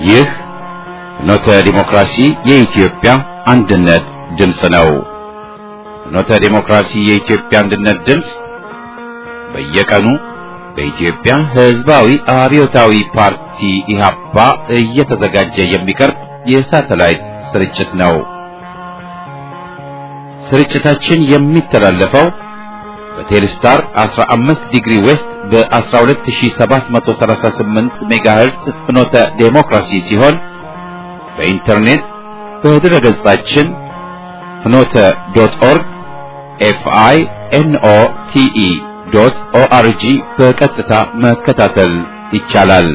ይህ ፍኖተ ዲሞክራሲ የኢትዮጵያ አንድነት ድምፅ ነው። ፍኖተ ዲሞክራሲ የኢትዮጵያ አንድነት ድምፅ በየቀኑ በኢትዮጵያ ሕዝባዊ አብዮታዊ ፓርቲ ኢህአፓ እየተዘጋጀ የሚቀርብ የሳተላይት ስርጭት ነው። ስርጭታችን የሚተላለፈው በቴሌስታር 15 ዲግሪ ዌስት በ12738 ሜጋሄርስ ፍኖተ ዴሞክራሲ ሲሆን በኢንተርኔት በድረ ገጻችን ፍኖተ ዶት ኦርግ ኤፍአይ ኤንኦ ቲኢ ዶት ኦአርጂ በቀጥታ መከታተል ይቻላል።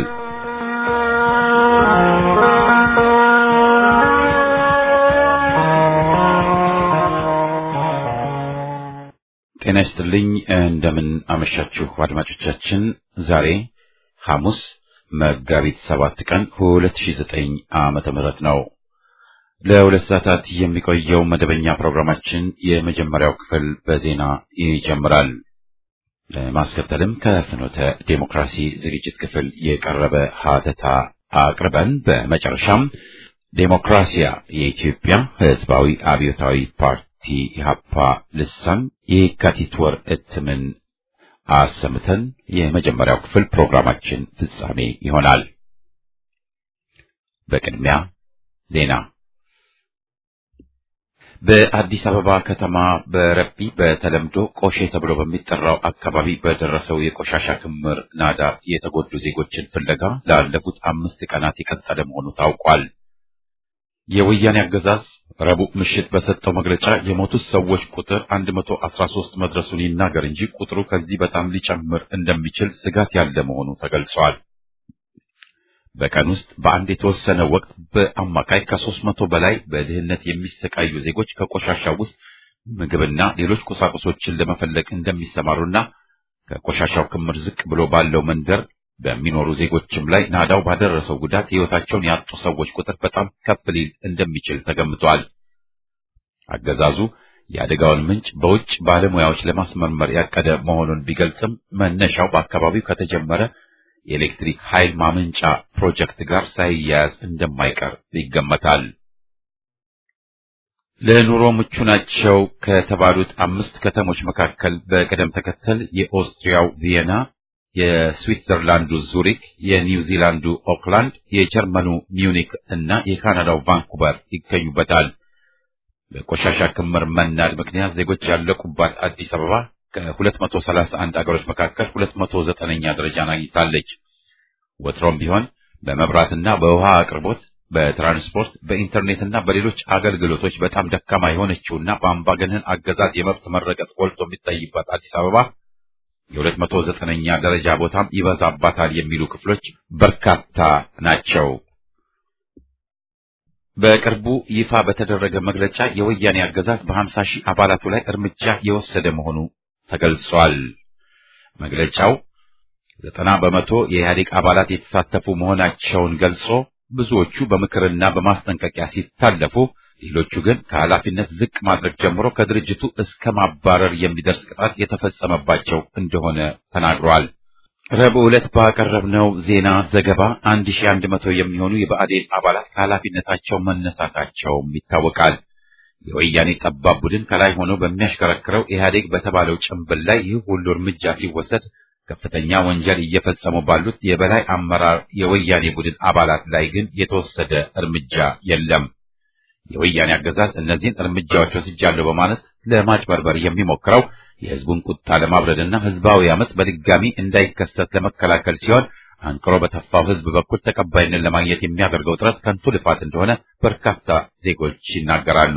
ጤና ይስጥልኝ። እንደምን አመሻችሁ አድማጮቻችን። ዛሬ ሐሙስ መጋቢት ሰባት ቀን 2009 ዓመተ ምህረት ነው። ለሁለት ሰዓታት የሚቆየው መደበኛ ፕሮግራማችን የመጀመሪያው ክፍል በዜና ይጀምራል። ለማስከተልም ከፍኖተ ዴሞክራሲ ዝግጅት ክፍል የቀረበ ሀተታ አቅርበን በመጨረሻም ዴሞክራሲያ የኢትዮጵያ ሕዝባዊ አብዮታዊ ፓርቲ ኢህአፓ ልሳን የካቲት ወር እትምን አሰምተን የመጀመሪያው ክፍል ፕሮግራማችን ፍጻሜ ይሆናል። በቅድሚያ ዜና። በአዲስ አበባ ከተማ በረቢ በተለምዶ ቆሼ ተብሎ በሚጠራው አካባቢ በደረሰው የቆሻሻ ክምር ናዳ የተጎዱ ዜጎችን ፍለጋ ላለፉት አምስት ቀናት የቀጠለ መሆኑ ታውቋል። የወያኔ አገዛዝ ረቡዕ ምሽት በሰጠው መግለጫ የሞቱት ሰዎች ቁጥር 113 መድረሱን ይናገር እንጂ ቁጥሩ ከዚህ በጣም ሊጨምር እንደሚችል ስጋት ያለ መሆኑ ተገልጿል። በቀን ውስጥ በአንድ የተወሰነ ወቅት በአማካይ ከሦስት መቶ በላይ በድህነት የሚሰቃዩ ዜጎች ከቆሻሻው ውስጥ ምግብና ሌሎች ቁሳቁሶችን ለመፈለግ እንደሚሰማሩና ከቆሻሻው ክምር ዝቅ ብሎ ባለው መንደር በሚኖሩ ዜጎችም ላይ ናዳው ባደረሰው ጉዳት ሕይወታቸውን ያጡ ሰዎች ቁጥር በጣም ከፍ ሊል እንደሚችል ተገምቷል። አገዛዙ የአደጋውን ምንጭ በውጭ ባለሙያዎች ለማስመርመር ያቀደ መሆኑን ቢገልጽም መነሻው በአካባቢው ከተጀመረ የኤሌክትሪክ ኃይል ማመንጫ ፕሮጀክት ጋር ሳይያያዝ እንደማይቀር ይገመታል። ለኑሮ ምቹ ናቸው ከተባሉት አምስት ከተሞች መካከል በቅደም ተከተል የኦስትሪያው ቪየና የስዊትዘርላንዱ ዙሪክ፣ የኒውዚላንዱ ኦክላንድ፣ የጀርመኑ ሚዩኒክ እና የካናዳው ቫንኩቨር ይገኙበታል። በቆሻሻ ክምር መናድ ምክንያት ዜጎች ያለቁባት አዲስ አበባ ከ231 አገሮች መካከል 209ኛ ደረጃን አግኝታለች። ወትሮም ቢሆን በመብራትና በውሃ አቅርቦት፣ በትራንስፖርት፣ በኢንተርኔትና በሌሎች አገልግሎቶች በጣም ደካማ የሆነችውና በአምባገነን አገዛዝ የመብት መረገጥ ጎልቶ የሚታይባት አዲስ አበባ የሁለት መቶ ዘጠነኛ ደረጃ ቦታም ይበዛባታል የሚሉ ክፍሎች በርካታ ናቸው። በቅርቡ ይፋ በተደረገ መግለጫ የወያኔ አገዛዝ በሀምሳ ሺህ አባላቱ ላይ እርምጃ የወሰደ መሆኑ ተገልጿል። መግለጫው ዘጠና በመቶ የኢህአዴግ አባላት የተሳተፉ መሆናቸውን ገልጾ ብዙዎቹ በምክርና በማስጠንቀቂያ ሲታለፉ ሌሎቹ ግን ከኃላፊነት ዝቅ ማድረግ ጀምሮ ከድርጅቱ እስከ ማባረር የሚደርስ ቅጣት የተፈጸመባቸው እንደሆነ ተናግሯል። ረቡዕ ዕለት ባቀረብነው ዜና ዘገባ 1100 የሚሆኑ የብአዴን አባላት ከኃላፊነታቸው መነሳታቸውም ይታወቃል። የወያኔ ጠባብ ቡድን ከላይ ሆኖ በሚያሽከረክረው ኢህአዴግ በተባለው ጭንብል ላይ ይህ ሁሉ እርምጃ ሲወሰድ ከፍተኛ ወንጀል እየፈጸሙ ባሉት የበላይ አመራር የወያኔ ቡድን አባላት ላይ ግን የተወሰደ እርምጃ የለም። የወያኔ አገዛዝ እነዚህን እርምጃዎች ወስጃለሁ በማለት ለማጭበርበር የሚሞክረው የህዝቡን ቁጣ ለማብረድና ህዝባዊ አመፅ በድጋሚ እንዳይከሰት ለመከላከል ሲሆን አንቅሮ በተፋው ህዝብ በኩል ተቀባይነት ለማግኘት የሚያደርገው ጥረት ከንቱ ልፋት እንደሆነ በርካታ ዜጎች ይናገራሉ።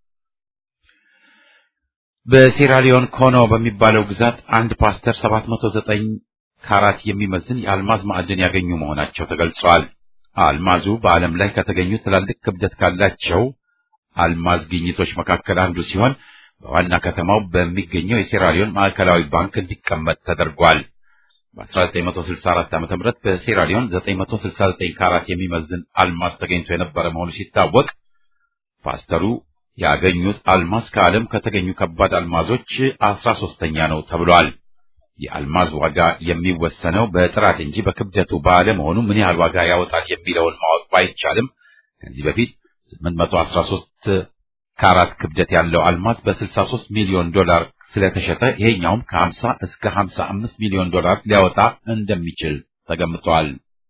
በሴራሊዮን ኮኖ በሚባለው ግዛት አንድ ፓስተር 709 ካራት የሚመዝን የአልማዝ ማዕድን ያገኙ መሆናቸው ተገልጿል። አልማዙ በዓለም ላይ ከተገኙ ትላልቅ ክብደት ካላቸው አልማዝ ግኝቶች መካከል አንዱ ሲሆን በዋና ከተማው በሚገኘው የሴራሊዮን ማዕከላዊ ባንክ እንዲቀመጥ ተደርጓል። በ1964 ዓ.ም በሴራሊዮን 969 ካራት የሚመዝን አልማዝ ተገኝቶ የነበረ መሆኑ ሲታወቅ ፓስተሩ ያገኙት አልማዝ ከዓለም ከተገኙ ከባድ አልማዞች አስራ ሶስተኛ ነው ተብሏል። የአልማዝ ዋጋ የሚወሰነው በጥራት እንጂ በክብደቱ ባለመሆኑ ምን ያህል ዋጋ ያወጣል የሚለውን ማወቅ ባይቻልም ከዚህ በፊት 813 ካራት ክብደት ያለው አልማዝ በ63 ሚሊዮን ዶላር ስለተሸጠ ይሄኛውም ከ50 እስከ 55 ሚሊዮን ዶላር ሊያወጣ እንደሚችል ተገምቷል።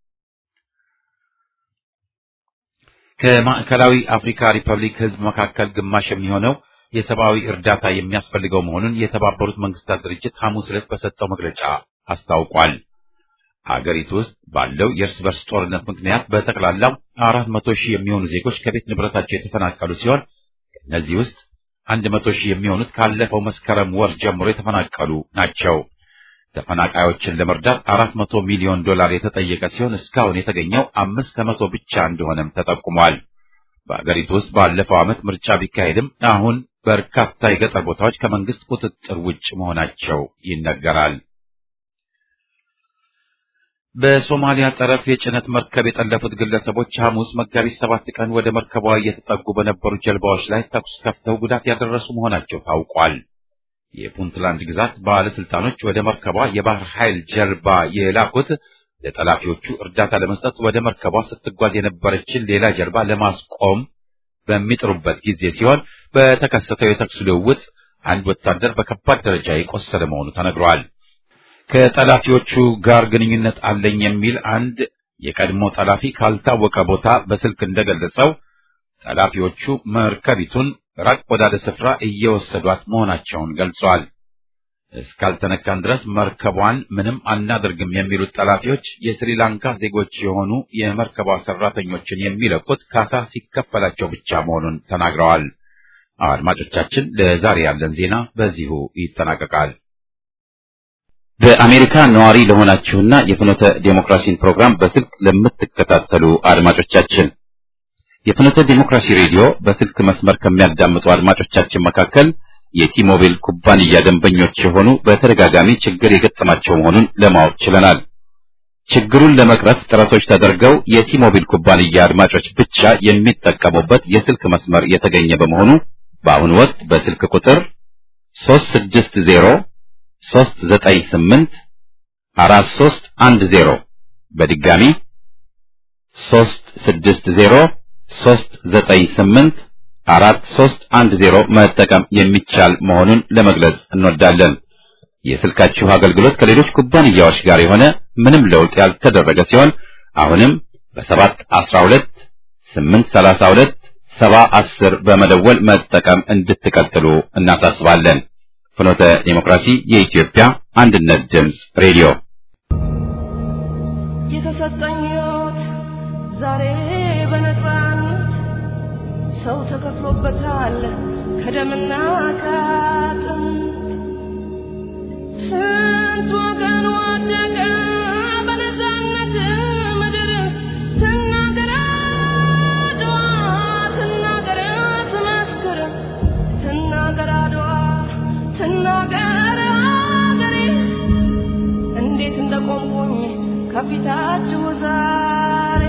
ከማዕከላዊ አፍሪካ ሪፐብሊክ ሕዝብ መካከል ግማሽ የሚሆነው የሰብአዊ እርዳታ የሚያስፈልገው መሆኑን የተባበሩት መንግስታት ድርጅት ሐሙስ ዕለት በሰጠው መግለጫ አስታውቋል። አገሪቱ ውስጥ ባለው የእርስ በርስ ጦርነት ምክንያት በጠቅላላው አራት መቶ ሺህ የሚሆኑ ዜጎች ከቤት ንብረታቸው የተፈናቀሉ ሲሆን ከእነዚህ ውስጥ አንድ መቶ ሺህ የሚሆኑት ካለፈው መስከረም ወር ጀምሮ የተፈናቀሉ ናቸው። ተፈናቃዮችን ለመርዳት አራት መቶ ሚሊዮን ዶላር የተጠየቀ ሲሆን እስካሁን የተገኘው አምስት ከመቶ ብቻ እንደሆነም ተጠቁሟል። በአገሪቱ ውስጥ ባለፈው ዓመት ምርጫ ቢካሄድም አሁን በርካታ የገጠር ቦታዎች ከመንግስት ቁጥጥር ውጭ መሆናቸው ይነገራል። በሶማሊያ ጠረፍ የጭነት መርከብ የጠለፉት ግለሰቦች ሐሙስ መጋቢት ሰባት ቀን ወደ መርከቧ እየተጠጉ በነበሩ ጀልባዎች ላይ ተኩስ ከፍተው ጉዳት ያደረሱ መሆናቸው ታውቋል። የፑንትላንድ ግዛት ባለስልጣኖች ወደ መርከቧ የባህር ኃይል ጀልባ የላኩት ለጠላፊዎቹ እርዳታ ለመስጠት ወደ መርከቧ ስትጓዝ የነበረችን ሌላ ጀልባ ለማስቆም በሚጥሩበት ጊዜ ሲሆን በተከሰተው የተኩስ ልውውጥ አንድ ወታደር በከባድ ደረጃ የቆሰለ መሆኑ ተነግሯል። ከጠላፊዎቹ ጋር ግንኙነት አለኝ የሚል አንድ የቀድሞ ጠላፊ ካልታወቀ ቦታ በስልክ እንደገለጸው ጠላፊዎቹ መርከቢቱን ራቅ ወዳለ ስፍራ እየወሰዷት መሆናቸውን ገልጿል። እስካልተነካን ድረስ መርከቧን ምንም አናደርግም የሚሉት ጠላፊዎች የስሪላንካ ዜጎች የሆኑ የመርከቧ ሰራተኞችን የሚለቁት ካሳ ሲከፈላቸው ብቻ መሆኑን ተናግረዋል። አድማጮቻችን፣ ለዛሬ ያለን ዜና በዚሁ ይጠናቀቃል። በአሜሪካ ነዋሪ ለሆናችሁና የፍኖተ ዴሞክራሲን ፕሮግራም በስልክ ለምትከታተሉ አድማጮቻችን የፍኖተ ዴሞክራሲ ሬዲዮ በስልክ መስመር ከሚያዳምጡ አድማጮቻችን መካከል የቲሞቢል ኩባንያ ደንበኞች የሆኑ በተደጋጋሚ ችግር የገጠማቸው መሆኑን ለማወቅ ችለናል። ችግሩን ለመቅረፍ ጥረቶች ተደርገው የቲሞቢል ኩባንያ አድማጮች ብቻ የሚጠቀሙበት የስልክ መስመር የተገኘ በመሆኑ በአሁኑ ወቅት በስልክ ቁጥር 360 398 4310 በድጋሚ 360 398 4310 መጠቀም የሚቻል መሆኑን ለመግለጽ እንወዳለን። የስልካችሁ አገልግሎት ከሌሎች ኩባንያዎች ጋር የሆነ ምንም ለውጥ ያልተደረገ ሲሆን አሁንም በሰባት አስራ ሁለት ስምንት ሰላሳ ሁለት ሰባ አስር በመደወል መጠቀም እንድትቀጥሉ እናሳስባለን። ፍኖተ ዴሞክራሲ የኢትዮጵያ አንድነት ድምፅ ሬዲዮ የተሰጠኝ ሕይወት ዛሬ በነፃነት ሰው ተከፍሎበታል ከደምና ከአጥንት ስንት ወገን ወደቀ በነፃነት ምድር ትናገር አድዋ ትናገር ትመስክር ትናገር አድዋ ትናገር አገሬ እንዴት እንደቆምኩኝ ከፊታችሁ ዛሬ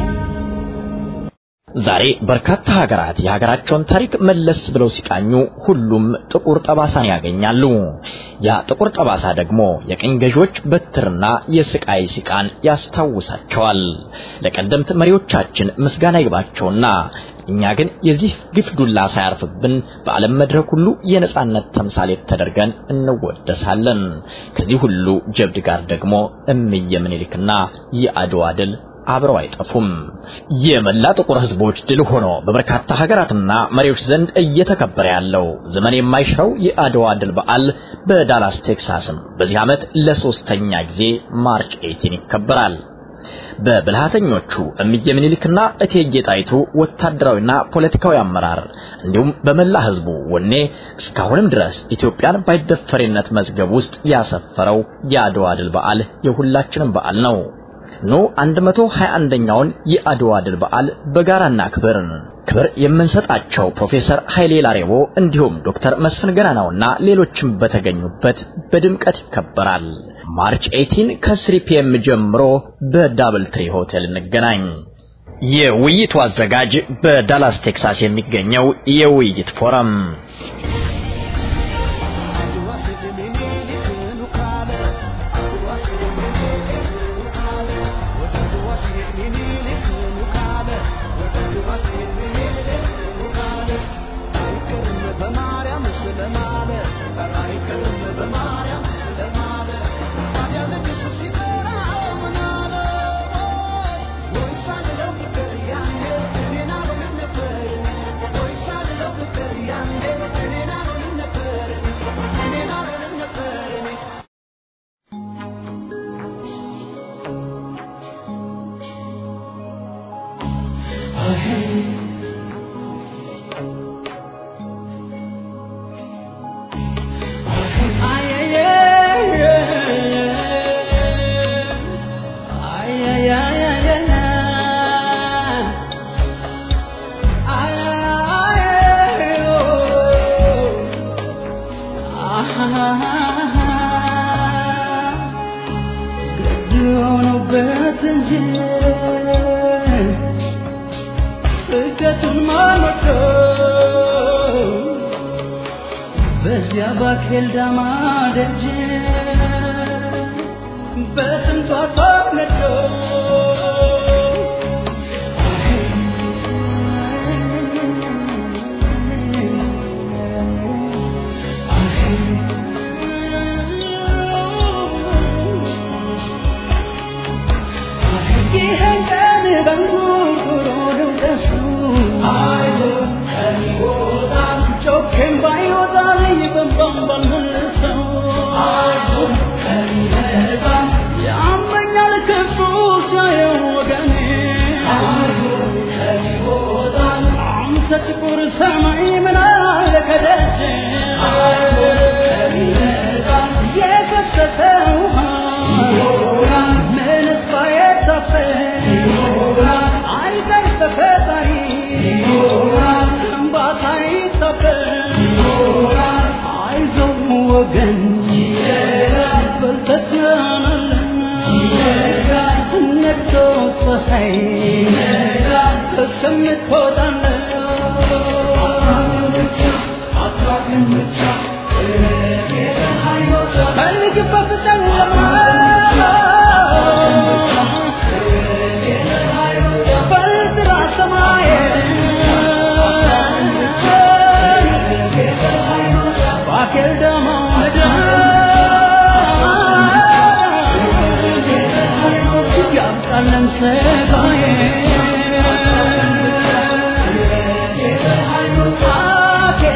ዛሬ በርካታ ሀገራት የሀገራቸውን ታሪክ መለስ ብለው ሲቃኙ ሁሉም ጥቁር ጠባሳን ያገኛሉ። ያ ጥቁር ጠባሳ ደግሞ የቅኝ ገዢዎች በትርና የስቃይ ሲቃን ያስታውሳቸዋል። ለቀደምት መሪዎቻችን ምስጋና ይግባቸውና እኛ ግን የዚህ ግፍ ዱላ ሳያርፍብን በዓለም መድረክ ሁሉ የነጻነት ተምሳሌት ተደርገን እንወደሳለን። ከዚህ ሁሉ ጀብድ ጋር ደግሞ እምዬ ምኒልክና የአድዋ ድል አብረው አይጠፉም። የመላ ጥቁር ሕዝቦች ድል ሆኖ በበርካታ ሀገራትና መሪዎች ዘንድ እየተከበረ ያለው ዘመን የማይሽረው የአድዋ ድል በዓል በዳላስ ቴክሳስም በዚህ ዓመት ለሶስተኛ ጊዜ ማርች 18 ይከበራል። በብልሃተኞቹ እምዬ ምኒልክና እቴጌ ጣይቱ ወታደራዊና ፖለቲካዊ አመራር እንዲሁም በመላ ህዝቡ ወኔ እስካሁንም ድረስ ኢትዮጵያን ባይደፈሬነት መዝገብ ውስጥ ያሰፈረው የአድዋ ድል በዓል የሁላችንም በዓል ነው። ኑ 121ኛውን የአድዋ ድል በዓል በጋራና ክብር ክብር የምንሰጣቸው ፕሮፌሰር ኃይሌ ላሬቦ እንዲሁም ዶክተር መስፍን ገናናውና ሌሎችም በተገኙበት በድምቀት ይከበራል። ማርች 18 ከ3 ፒኤም ጀምሮ በዳብል ትሪ ሆቴል እንገናኝ። የውይይቱ አዘጋጅ በዳላስ ቴክሳስ የሚገኘው የውይይት ፎረም በዚያ ባኬል ዳማ ደጅ በስንቷ ሰው ነዶ ይህን ቀን በንጉርጉሮ ድምቀሱ ጮኬም ባይወጣልኝ በንባም ባልመልሰው ያመኛል ክፉ ሲያየው ወገኔ አንተ ጥቁር ሰማይ ምን አለ ከደጅ የፈሰሰ ውሃ ምንስ ባይታፈስ አይቀር ተፈጣሪ እምባታ ይታፈስ አይዞህ ወገን በርተህ ነግቶ ፀሐይ እስከምትወጣለህ ፈልግበት ጨለማ በጥራ ሰማይ ባኬል ደሞ ምድር ያብቃለን ሰጋዬ ባኬል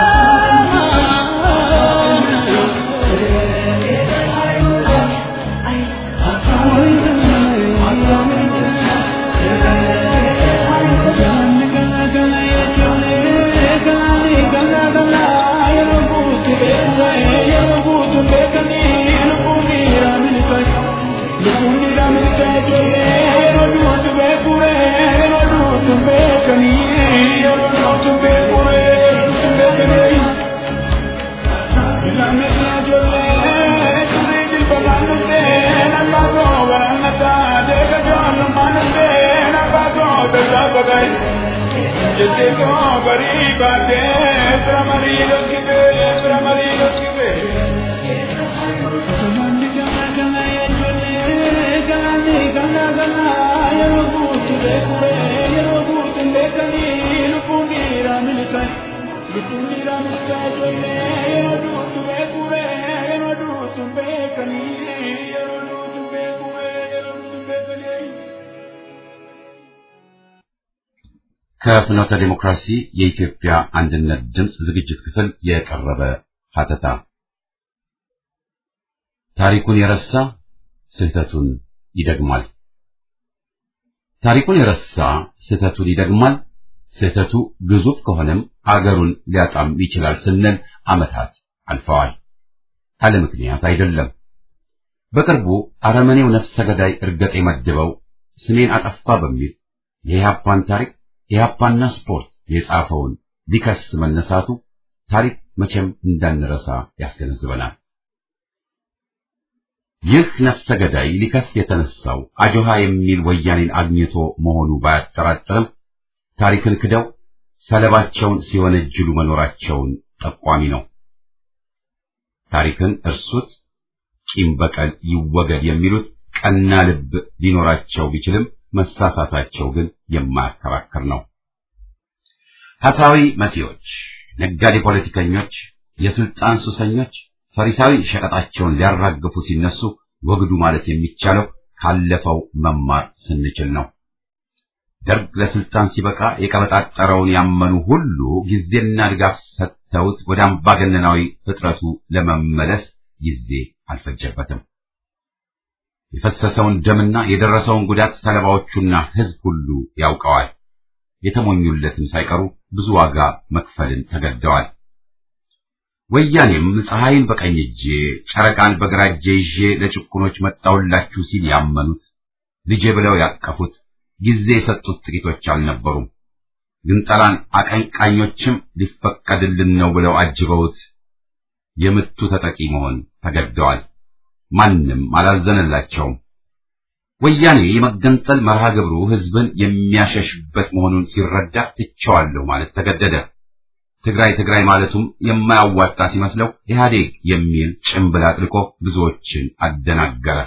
ከፍኖተ ዲሞክራሲ የኢትዮጵያ አንድነት ድምፅ ዝግጅት ክፍል የቀረበ ሀተታ ታሪኩን የረሳ ስህተቱን ይደግማል። ታሪኩን የረሳ ስህተቱን ይደግማል። ስህተቱ ግዙፍ ከሆነም አገሩን ሊያጣም ይችላል ስንል ዓመታት አልፈዋል። አለ ምክንያት አይደለም። በቅርቡ አረመኔው ነፍሰ ገዳይ እርገጤ መድበው ስሜን አጠፋ በሚል የኢህአፓን ታሪክ ኢህአፓና ስፖርት የጻፈውን ሊከስ መነሳቱ ታሪክ መቼም እንዳንረሳ ያስገነዝበናል። ይህ ነፍሰ ገዳይ ሊከስ የተነሳው አጆሃ የሚል ወያኔን አግኝቶ መሆኑ ባያጠራጥርም ታሪክን ክደው ሰለባቸውን ሲወነጅሉ መኖራቸውን ጠቋሚ ነው። ታሪክን እርሱት፣ ቂም በቀል ይወገድ የሚሉት ቀና ልብ ሊኖራቸው ቢችልም መሳሳታቸው ግን የማያከራክር ነው። ሀሳዊ መሲዎች፣ ነጋዴ ፖለቲከኞች፣ የስልጣን ሱሰኞች ፈሪሳዊ ሸቀጣቸውን ሊያራግፉ ሲነሱ ወግዱ ማለት የሚቻለው ካለፈው መማር ስንችል ነው። ደርግ ለስልጣን ሲበቃ የቀበጣጠረውን ያመኑ ሁሉ ጊዜና ድጋፍ ሰጥተውት ወደ አምባገነናዊ ፍጥረቱ ለመመለስ ጊዜ አልፈጀበትም። የፈሰሰውን ደምና የደረሰውን ጉዳት ሰለባዎቹና ሕዝብ ሁሉ ያውቀዋል። የተሞኙለትን ሳይቀሩ ብዙ ዋጋ መክፈልን ተገደዋል። ወያኔም ፀሐይን በቀኝ እጄ ጨረቃን በግራ እጄ ይዤ ለጭቁኖች መጣሁላችሁ ሲል ያመኑት ልጄ ብለው ያቀፉት ጊዜ የሰጡት ጥቂቶች አልነበሩም። ግንጠላን አቀንቃኞችም ሊፈቀድልን ነው ብለው አጅበውት የምቱ ተጠቂ መሆን ተገደዋል። ማንም አላዘነላቸውም። ወያኔ የመገንጠል መርሃ ግብሩ ህዝብን የሚያሸሽበት መሆኑን ሲረዳ ትቸዋለሁ ማለት ተገደደ። ትግራይ ትግራይ ማለቱም የማያዋጣ ሲመስለው ኢህአዴግ የሚል ጭምብል አጥልቆ ብዙዎችን አደናገረ።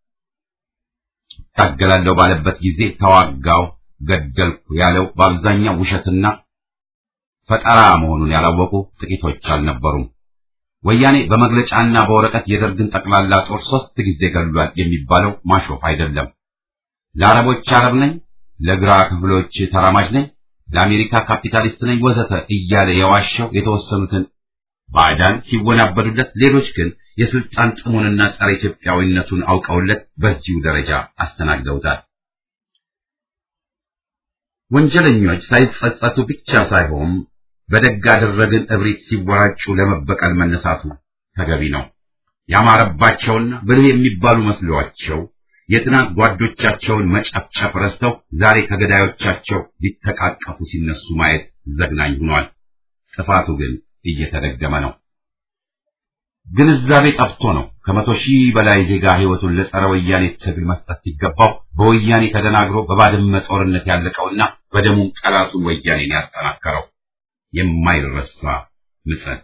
ታገላለሁ ባለበት ጊዜ ተዋጋው፣ ገደልኩ ያለው በአብዛኛው ውሸትና ፈጠራ መሆኑን ያላወቁ ጥቂቶች አልነበሩም። ወያኔ በመግለጫና በወረቀት የደርግን ጠቅላላ ጦር ሶስት ጊዜ ገድሏል የሚባለው ማሾፍ አይደለም። ለአረቦች አረብ ነኝ፣ ለግራ ክፍሎች ተራማጅ ነኝ፣ ለአሜሪካ ካፒታሊስት ነኝ ወዘተ እያለ የዋሸው የተወሰኑትን ባዕዳን ሲወናበዱለት፣ ሌሎች ግን የስልጣን ጥሙንና ጸረ ኢትዮጵያዊነቱን አውቀውለት በዚሁ ደረጃ አስተናግደውታል። ወንጀለኞች ሳይጸጸቱ ብቻ ሳይሆን በደግ አደረግን እብሪት ሲወራጩ ለመበቀል መነሳቱ ተገቢ ነው። ያማረባቸውና ብልህ የሚባሉ መስሏቸው የትናንት ጓዶቻቸውን መጨፍጨፍ ረስተው ዛሬ ከገዳዮቻቸው ሊተቃቀፉ ሲነሱ ማየት ዘግናኝ ሆኗል። ጥፋቱ ግን እየተደገመ ነው። ግንዛቤ ጠፍቶ ነው ከመቶ ሺህ በላይ ዜጋ ሕይወቱን ለጸረ ወያኔ ትግል መስጠት ሲገባው በወያኔ ተደናግሮ በባድመ ጦርነት ያለቀውና በደሙም ጠላቱን ወያኔን ያጠናከረው የማይረሳ ምጸት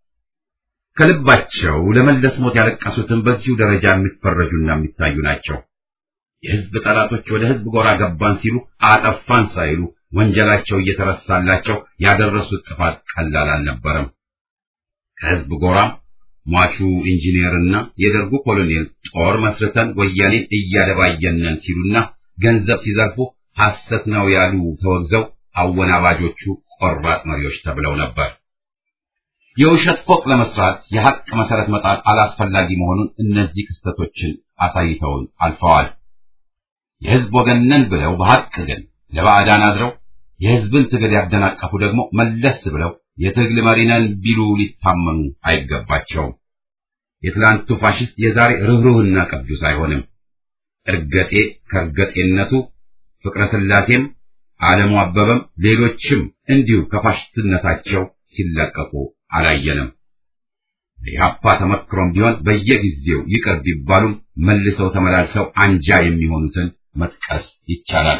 ከልባቸው ለመለስ ሞት ያለቀሱትን በዚሁ ደረጃ የሚፈረጁና የሚታዩ ናቸው። የሕዝብ ጠላቶች ወደ ሕዝብ ጎራ ገባን ሲሉ አጠፋን ሳይሉ ወንጀላቸው እየተረሳላቸው ያደረሱት ጥፋት ቀላል አልነበረም። ከሕዝብ ጎራ ሟቹ ኢንጂነርና የደርጉ ኮሎኔል ጦር መስርተን ወያኔን እያደባየነን ሲሉና ገንዘብ ሲዘርፉ ሐሰት ነው ያሉ ተወግዘው አወናባጆቹ ቆራጥ መሪዎች ተብለው ነበር። የውሸት ፎቅ ለመስራት የሐቅ መሰረት መጣል አላስፈላጊ መሆኑን እነዚህ ክስተቶችን አሳይተውን አልፈዋል። የሕዝብ ወገን ነን ብለው በሐቅ ግን ለባዕዳን አድረው የሕዝብን ትግል ያደናቀፉ ደግሞ መለስ ብለው የትግል መሪ ነን ቢሉ ሊታመኑ አይገባቸውም። የትላንቱ ፋሽስት የዛሬ ርኅሩህና ቅዱስ አይሆንም። እርገጤ ከእርገጤነቱ ፍቅረ ሥላሴም ዓለሙ አበበም ሌሎችም እንዲሁ ከፋሽስትነታቸው ሲላቀቁ አላየንም። የኢህአፓ ተመክሮም ቢሆን በየጊዜው ይቅር ቢባሉም መልሰው ተመላልሰው አንጃ የሚሆኑትን መጥቀስ ይቻላል።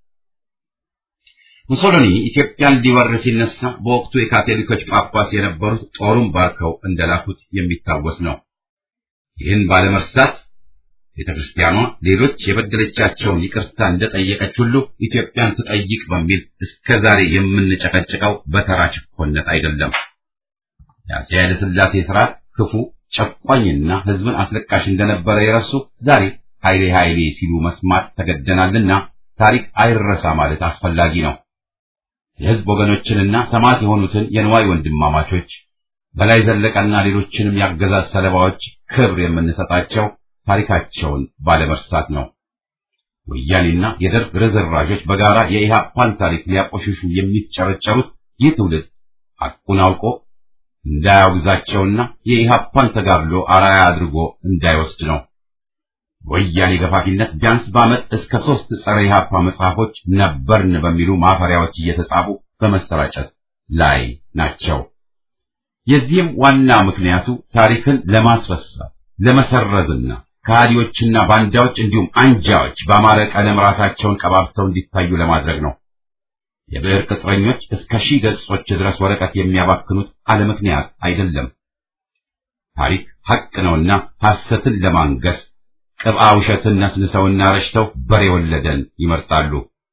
ሙሶሎኒ ኢትዮጵያን ሊወር ሲነሳ በወቅቱ የካቶሊኮች ጳጳስ የነበሩት ጦሩን ባርከው እንደላኩት የሚታወስ ነው። ይህን ባለመርሳት ቤተ ክርስቲያኗ ሌሎች የበደለቻቸውን ይቅርታ እንደጠየቀች ሁሉ ኢትዮጵያን ትጠይቅ በሚል እስከ ዛሬ የምንጨቀጭቀው በተራ ችኮነት አይደለም። የአፄ ኃይለ ሥላሴ ስርዓት ክፉ ጨቋኝና ሕዝብን አስለቃሽ እንደነበረ የረሱ ዛሬ ኃይሌ ኃይሌ ሲሉ መስማት ተገደናልና ታሪክ አይረሳ ማለት አስፈላጊ ነው። የሕዝብ ወገኖችንና ሰማዕት የሆኑትን የንዋይ ወንድማማቾች በላይ ዘለቀና ሌሎችንም ያገዛዝ ሰለባዎች ክብር የምንሰጣቸው ታሪካቸውን ባለመርሳት ነው። ወያኔና የደርግ ርዝራዦች በጋራ የኢህአፓን ታሪክ ሊያቆሽሹ የሚጨረጨሩት ይህ ትውልድ ሐቁን አውቆ እንዳያወግዛቸውና የኢህአፓን ተጋድሎ አራያ አድርጎ እንዳይወስድ ነው። ወያኔ ገፋፊነት ቢያንስ በዓመት እስከ ሦስት ጸረ ኢህአፓ መጽሐፎች ነበርን በሚሉ ማፈሪያዎች እየተጻፉ በመሰራጨት ላይ ናቸው። የዚህም ዋና ምክንያቱ ታሪክን ለማስረሳት ለመሰረዝና ከሃዲዎችና ባንዳዎች እንዲሁም አንጃዎች በአማረ ቀለም ራሳቸውን ቀባብተው እንዲታዩ ለማድረግ ነው። የብዕር ቅጥረኞች እስከ ሺህ ገጾች ድረስ ወረቀት የሚያባክኑት አለ ምክንያት አይደለም። ታሪክ ሐቅ ነውና ሐሰትን ለማንገስ ቅብአ ውሸትን ነስንሰውና ረሽተው በሬ ወለደን ይመርጣሉ።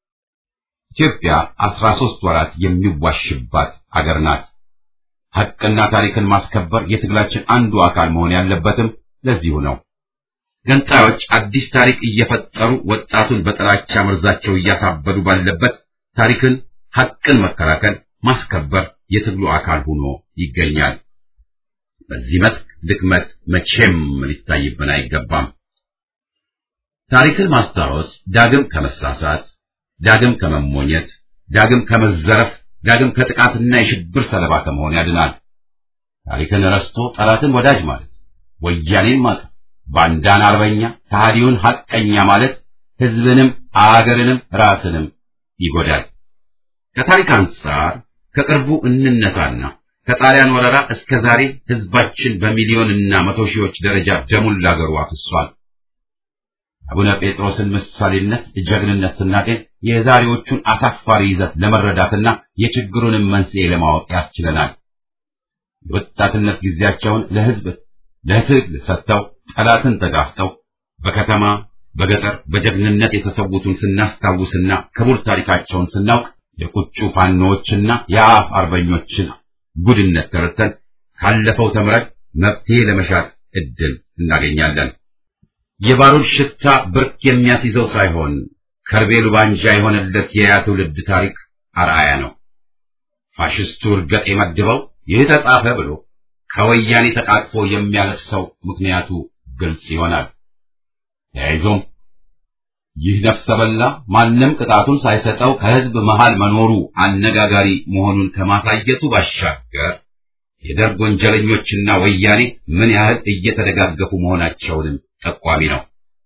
ኢትዮጵያ አስራ ሦስት ወራት የሚዋሽባት አገር ናት። ሐቅና ታሪክን ማስከበር የትግላችን አንዱ አካል መሆን ያለበትም ለዚሁ ነው። ገንጣዮች አዲስ ታሪክ እየፈጠሩ ወጣቱን በጥላቻ መርዛቸው እያሳበዱ ባለበት ታሪክን፣ ሐቅን መከላከል፣ ማስከበር የትግሉ አካል ሆኖ ይገኛል። በዚህ መስክ ድክመት መቼም ሊታይብን አይገባም። ታሪክን ማስታወስ ዳግም ከመሳሳት ዳግም ከመሞኘት ዳግም ከመዘረፍ ዳግም ከጥቃትና የሽብር ሰለባ ከመሆን ያድናል። ታሪክን ረስቶ ጠላትን ወዳጅ ማለት ወያኔን ማቀፍ፣ ባንዳን አርበኛ፣ ከሃዲውን ሐቀኛ ማለት ህዝብንም አገርንም ራስንም ይጎዳል። ከታሪክ አንጻር ከቅርቡ እንነሳና ከጣሊያን ወረራ እስከ ዛሬ ህዝባችን በሚሊዮንና መቶ ሺዎች ደረጃ ደሙን ላገሩ አፍሷል። አቡነ ጴጥሮስን ምሳሌነት፣ ጀግንነት ስናጤን የዛሬዎቹን አሳፋሪ ይዘት ለመረዳትና የችግሩንም መንስኤ ለማወቅ ያስችለናል። የወጣትነት ጊዜያቸውን ለህዝብ ለትግል ሰጥተው ጠላትን ተጋፍጠው በከተማ በገጠር በጀግንነት የተሰዉትን ስናስታውስና ክቡር ታሪካቸውን ስናውቅ የቁጩ ፋኖዎችና የአፍ አርበኞችን ጉድነት ተረድተን ካለፈው ተምረን መፍትሄ ለመሻት እድል እናገኛለን። የባሩድ ሽታ ብርክ የሚያስይዘው ሳይሆን ከርቤሉ ባንጃ የሆነለት የያ ትውልድ ታሪክ አርአያ ነው። ፋሽስቱ እርገጥ የመድበው ይህ ተጻፈ ብሎ ከወያኔ ተቃቅፎ የሚያለቅሰው ምክንያቱ ግልጽ ይሆናል። ተያይዞም ይህ ነፍሰ በላ ማንም ቅጣቱን ሳይሰጠው ከህዝብ መሃል መኖሩ አነጋጋሪ መሆኑን ከማሳየቱ ባሻገር የደርግ ወንጀለኞችና ወያኔ ምን ያህል እየተደጋገፉ መሆናቸውንም ጠቋሚ ነው።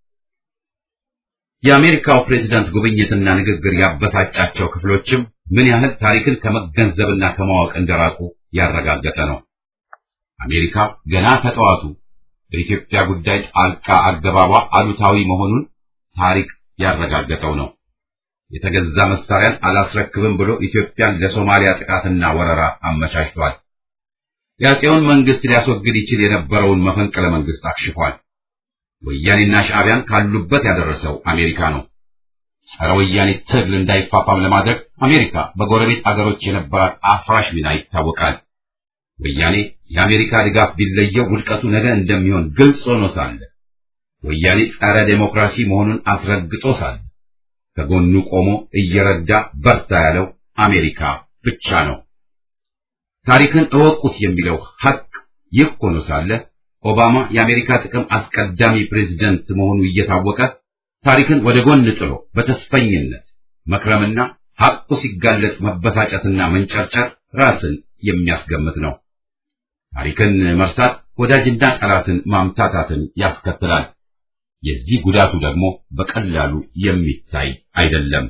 የአሜሪካው ፕሬዝዳንት ጉብኝትና ንግግር ያበሳጫቸው ክፍሎችም ምን ያህል ታሪክን ከመገንዘብና ከማወቅ እንደራቁ ያረጋገጠ ነው። አሜሪካ ገና ከጠዋቱ በኢትዮጵያ ጉዳይ ጣልቃ አገባቧ አሉታዊ መሆኑን ታሪክ ያረጋገጠው ነው። የተገዛ መሳሪያን አላስረክብም ብሎ ኢትዮጵያን ለሶማሊያ ጥቃትና ወረራ አመቻችቷል። የአፄውን መንግስት ሊያስወግድ ይችል የነበረውን መፈንቅለ መንግስት አክሽፏል። ወያኔና ሻዕቢያን ካሉበት ያደረሰው አሜሪካ ነው። ጸረ ወያኔ ትግል እንዳይፋፋም ለማድረግ አሜሪካ በጎረቤት አገሮች የነበራት አፍራሽ ሚና ይታወቃል። ወያኔ የአሜሪካ ድጋፍ ቢለየው ውድቀቱ ነገ እንደሚሆን ግልጽ ሆኖ ሳለ ወያኔ ጸረ ዴሞክራሲ መሆኑን አስረግጦ ሳለ ከጎኑ ቆሞ እየረዳ በርታ ያለው አሜሪካ ብቻ ነው። ታሪክን እወቁት የሚለው ሐቅ ይህ ሆኖ ሳለ ኦባማ የአሜሪካ ጥቅም አስቀዳሚ ፕሬዝደንት መሆኑ እየታወቀ ታሪክን ወደ ጎን ጥሎ በተስፈኝነት መክረምና ሐቁ ሲጋለጥ መበሳጨትና መንጨርጨር ራስን የሚያስገምት ነው። ታሪክን መርሳት ወዳጅና ጠላትን ማምታታትን ያስከትላል። የዚህ ጉዳቱ ደግሞ በቀላሉ የሚታይ አይደለም።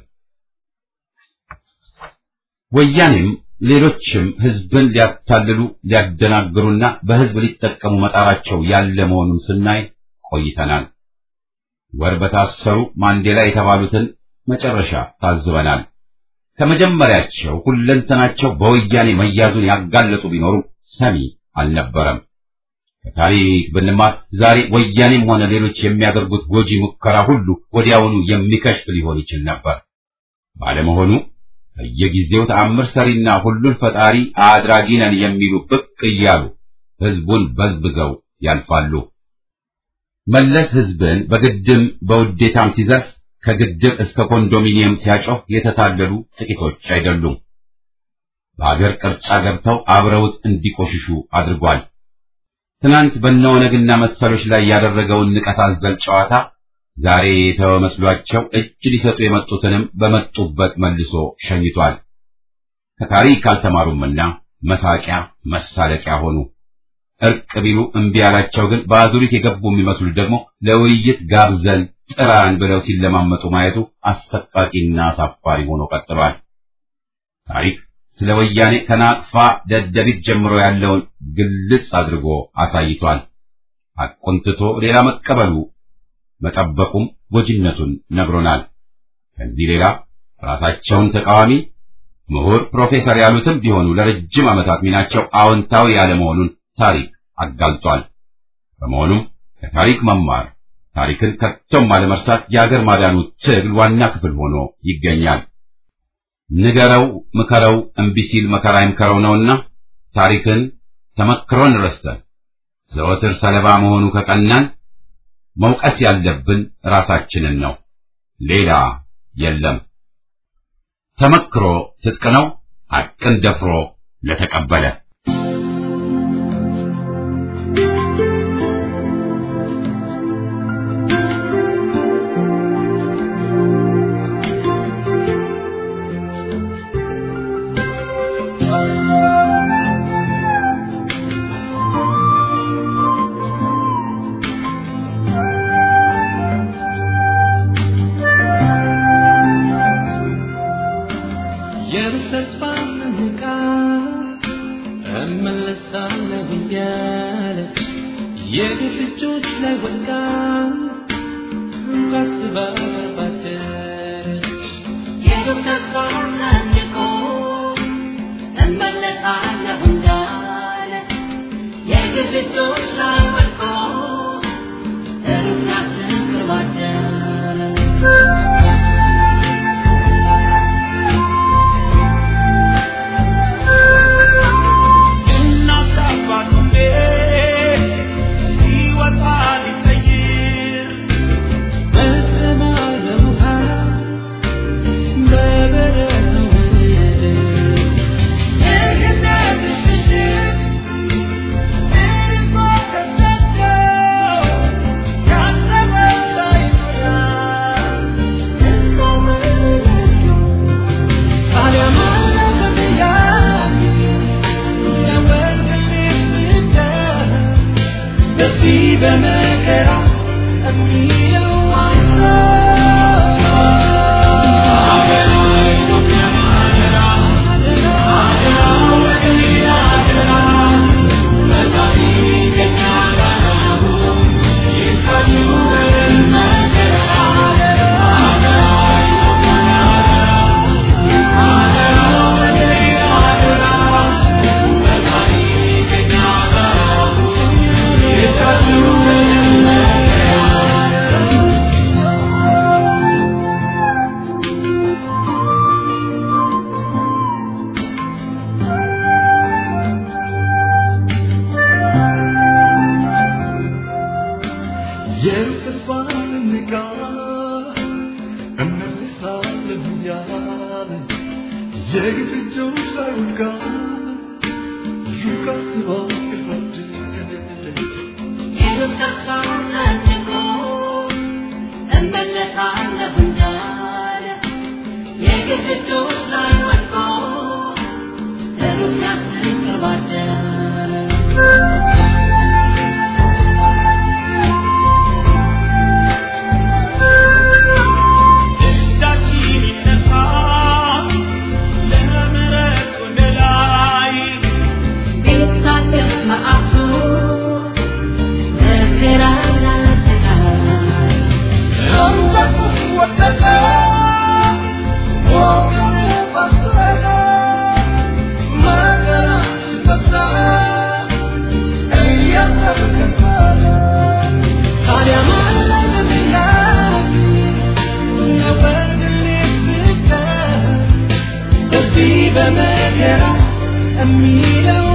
ወያኔም ሌሎችም ህዝብን ሊያታልሉ ሊያደናግሩና በህዝብ ሊጠቀሙ መጣራቸው ያለ መሆኑን ስናይ ቆይተናል። ወር በታሰሩ ማንዴላ የተባሉትን መጨረሻ ታዝበናል። ከመጀመሪያቸው ሁለንተናቸው በወያኔ መያዙን ያጋለጡ ቢኖሩ ሰሚ አልነበረም። ከታሪክ ብንማር ዛሬ ወያኔም ሆነ ሌሎች የሚያደርጉት ጎጂ ሙከራ ሁሉ ወዲያውኑ የሚከሽፍ ሊሆን ይችል ነበር። ባለመሆኑ በየጊዜው ተአምር ሰሪና ሁሉን ፈጣሪ አድራጊ ነን የሚሉ ብቅ እያሉ ህዝቡን በዝብዘው ያልፋሉ። መለስ ህዝብን በግድም በውዴታም ሲዘርፍ ከግድብ እስከ ኮንዶሚኒየም ሲያጮህ የተታለሉ ጥቂቶች አይደሉም። በአገር ቅርጫ ገብተው አብረውት እንዲቆሽሹ አድርጓል። ትናንት በነወነግና መሰሎች ላይ ያደረገውን ንቀት አዘል ጨዋታ ዛሬ የተወ መስሏቸው እጅ ሊሰጡ የመጡትንም በመጡበት መልሶ ሸኝቷል። ከታሪክ አልተማሩምና መሳቂያ መሳለቂያ ሆኑ። እርቅ ቢሉ እምቢ ያላቸው ግን በአዙሪት የገቡ የሚመስሉ ደግሞ ለውይይት ጋብዘን ጥራን ብለው ሲለማመጡ ማየቱ አሰቃቂና አሳፋሪ ሆኖ ቀጥሏል። ታሪክ ስለ ወያኔ ከናቅፋ ደደቢት ጀምሮ ያለውን ግልጽ አድርጎ አሳይቷል። ሐቁን ትቶ ሌላ መቀበሉ መጠበቁም ጎጂነቱን ነግሮናል። ከዚህ ሌላ ራሳቸውን ተቃዋሚ ምሁር፣ ፕሮፌሰር ያሉትም ቢሆኑ ለረጅም ዓመታት ሚናቸው አዎንታዊ ያለመሆኑን ታሪክ አጋልጧል። በመሆኑም ከታሪክ መማር ታሪክን ከቶም አለመርሳት የአገር ማዳኑ ትግል ዋና ክፍል ሆኖ ይገኛል። ንገረው ምከረው እምቢ ሲል መከራ ይምከረው ነውና ታሪክን ተመክሮን ረስተን ዘወትር ሰለባ መሆኑ ከቀናን መውቀስ ያለብን ራሳችንን ነው፣ ሌላ የለም። ተመክሮ ትጥቅ ነው፣ ሐቅን ደፍሮ ለተቀበለ የተስፋ ምንቃ እመለሳለሁ እያለ የግፍ እጆች ላይ ወድቃ ካስባ ባደረች የግብ ተስፋ ሰንቆ እመለሳለሁ እንዳለ የግብ እጆች ላይ ወድቆ ሩቅ ሲያስብ ቅርብ አደረ። እናት አባቱ ቤት ሲወጣ ሊቀይር በሰማይ ውሃ በበረሃው ምድር የገነት ምሽት እርቆ ተሰዶ ያሰበው ሳይሞላ እዛው መለሱ ታዲያ ማን ለምያል በዚህ በመከራ የሚለው የተስፋን ንቃ እመልሳለሁ እያለ የግፍ እጆች ላይ ወድቃ ሩቅ አስባ ገባደች የግብ ተስፋ ሰንቆ እመለሳለሁ እንዳለ የግብ እጆች ላይ ወድቆ ሩቅ ሲያስብ ቅርብ አደረ። እጃችን ይነሳ ለምሕረት ወደ ላይ ቢታገስ መዓቱ መከራና ስቃይ ሰንበቱ ወደቀ ወገኑ ፈሰሰ መከራ ሲበዛ እያተከፈለ ታዲያ ማን ለምያል በዚህ በመከራ የሚለው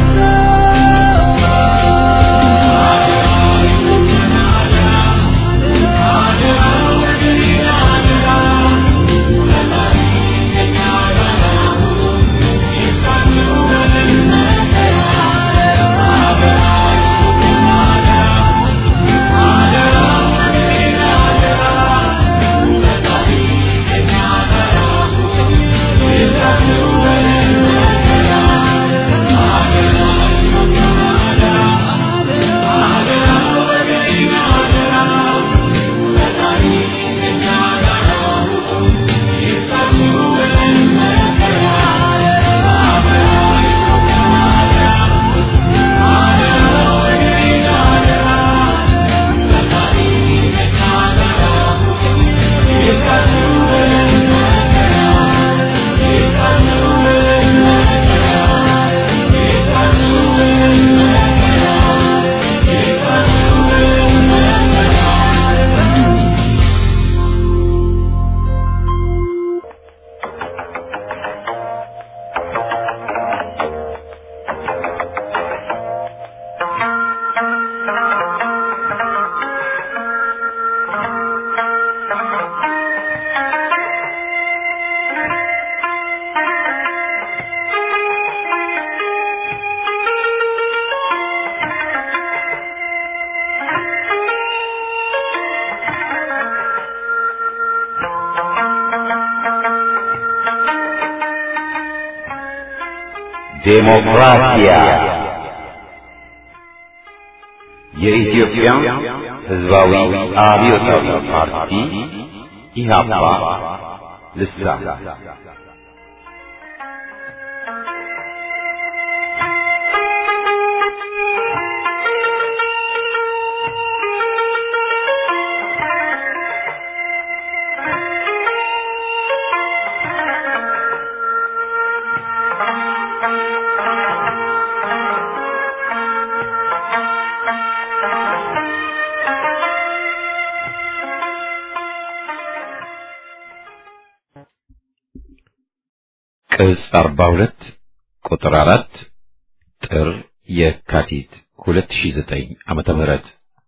ዴሞክራሲያ የኢትዮጵያ ሕዝባዊ አብዮታዊ ፓርቲ ኢህአፓ ልሳን ቅጽ 42 ቁጥር 4 ጥር የካቲት 2009 ዓመተ ምህረት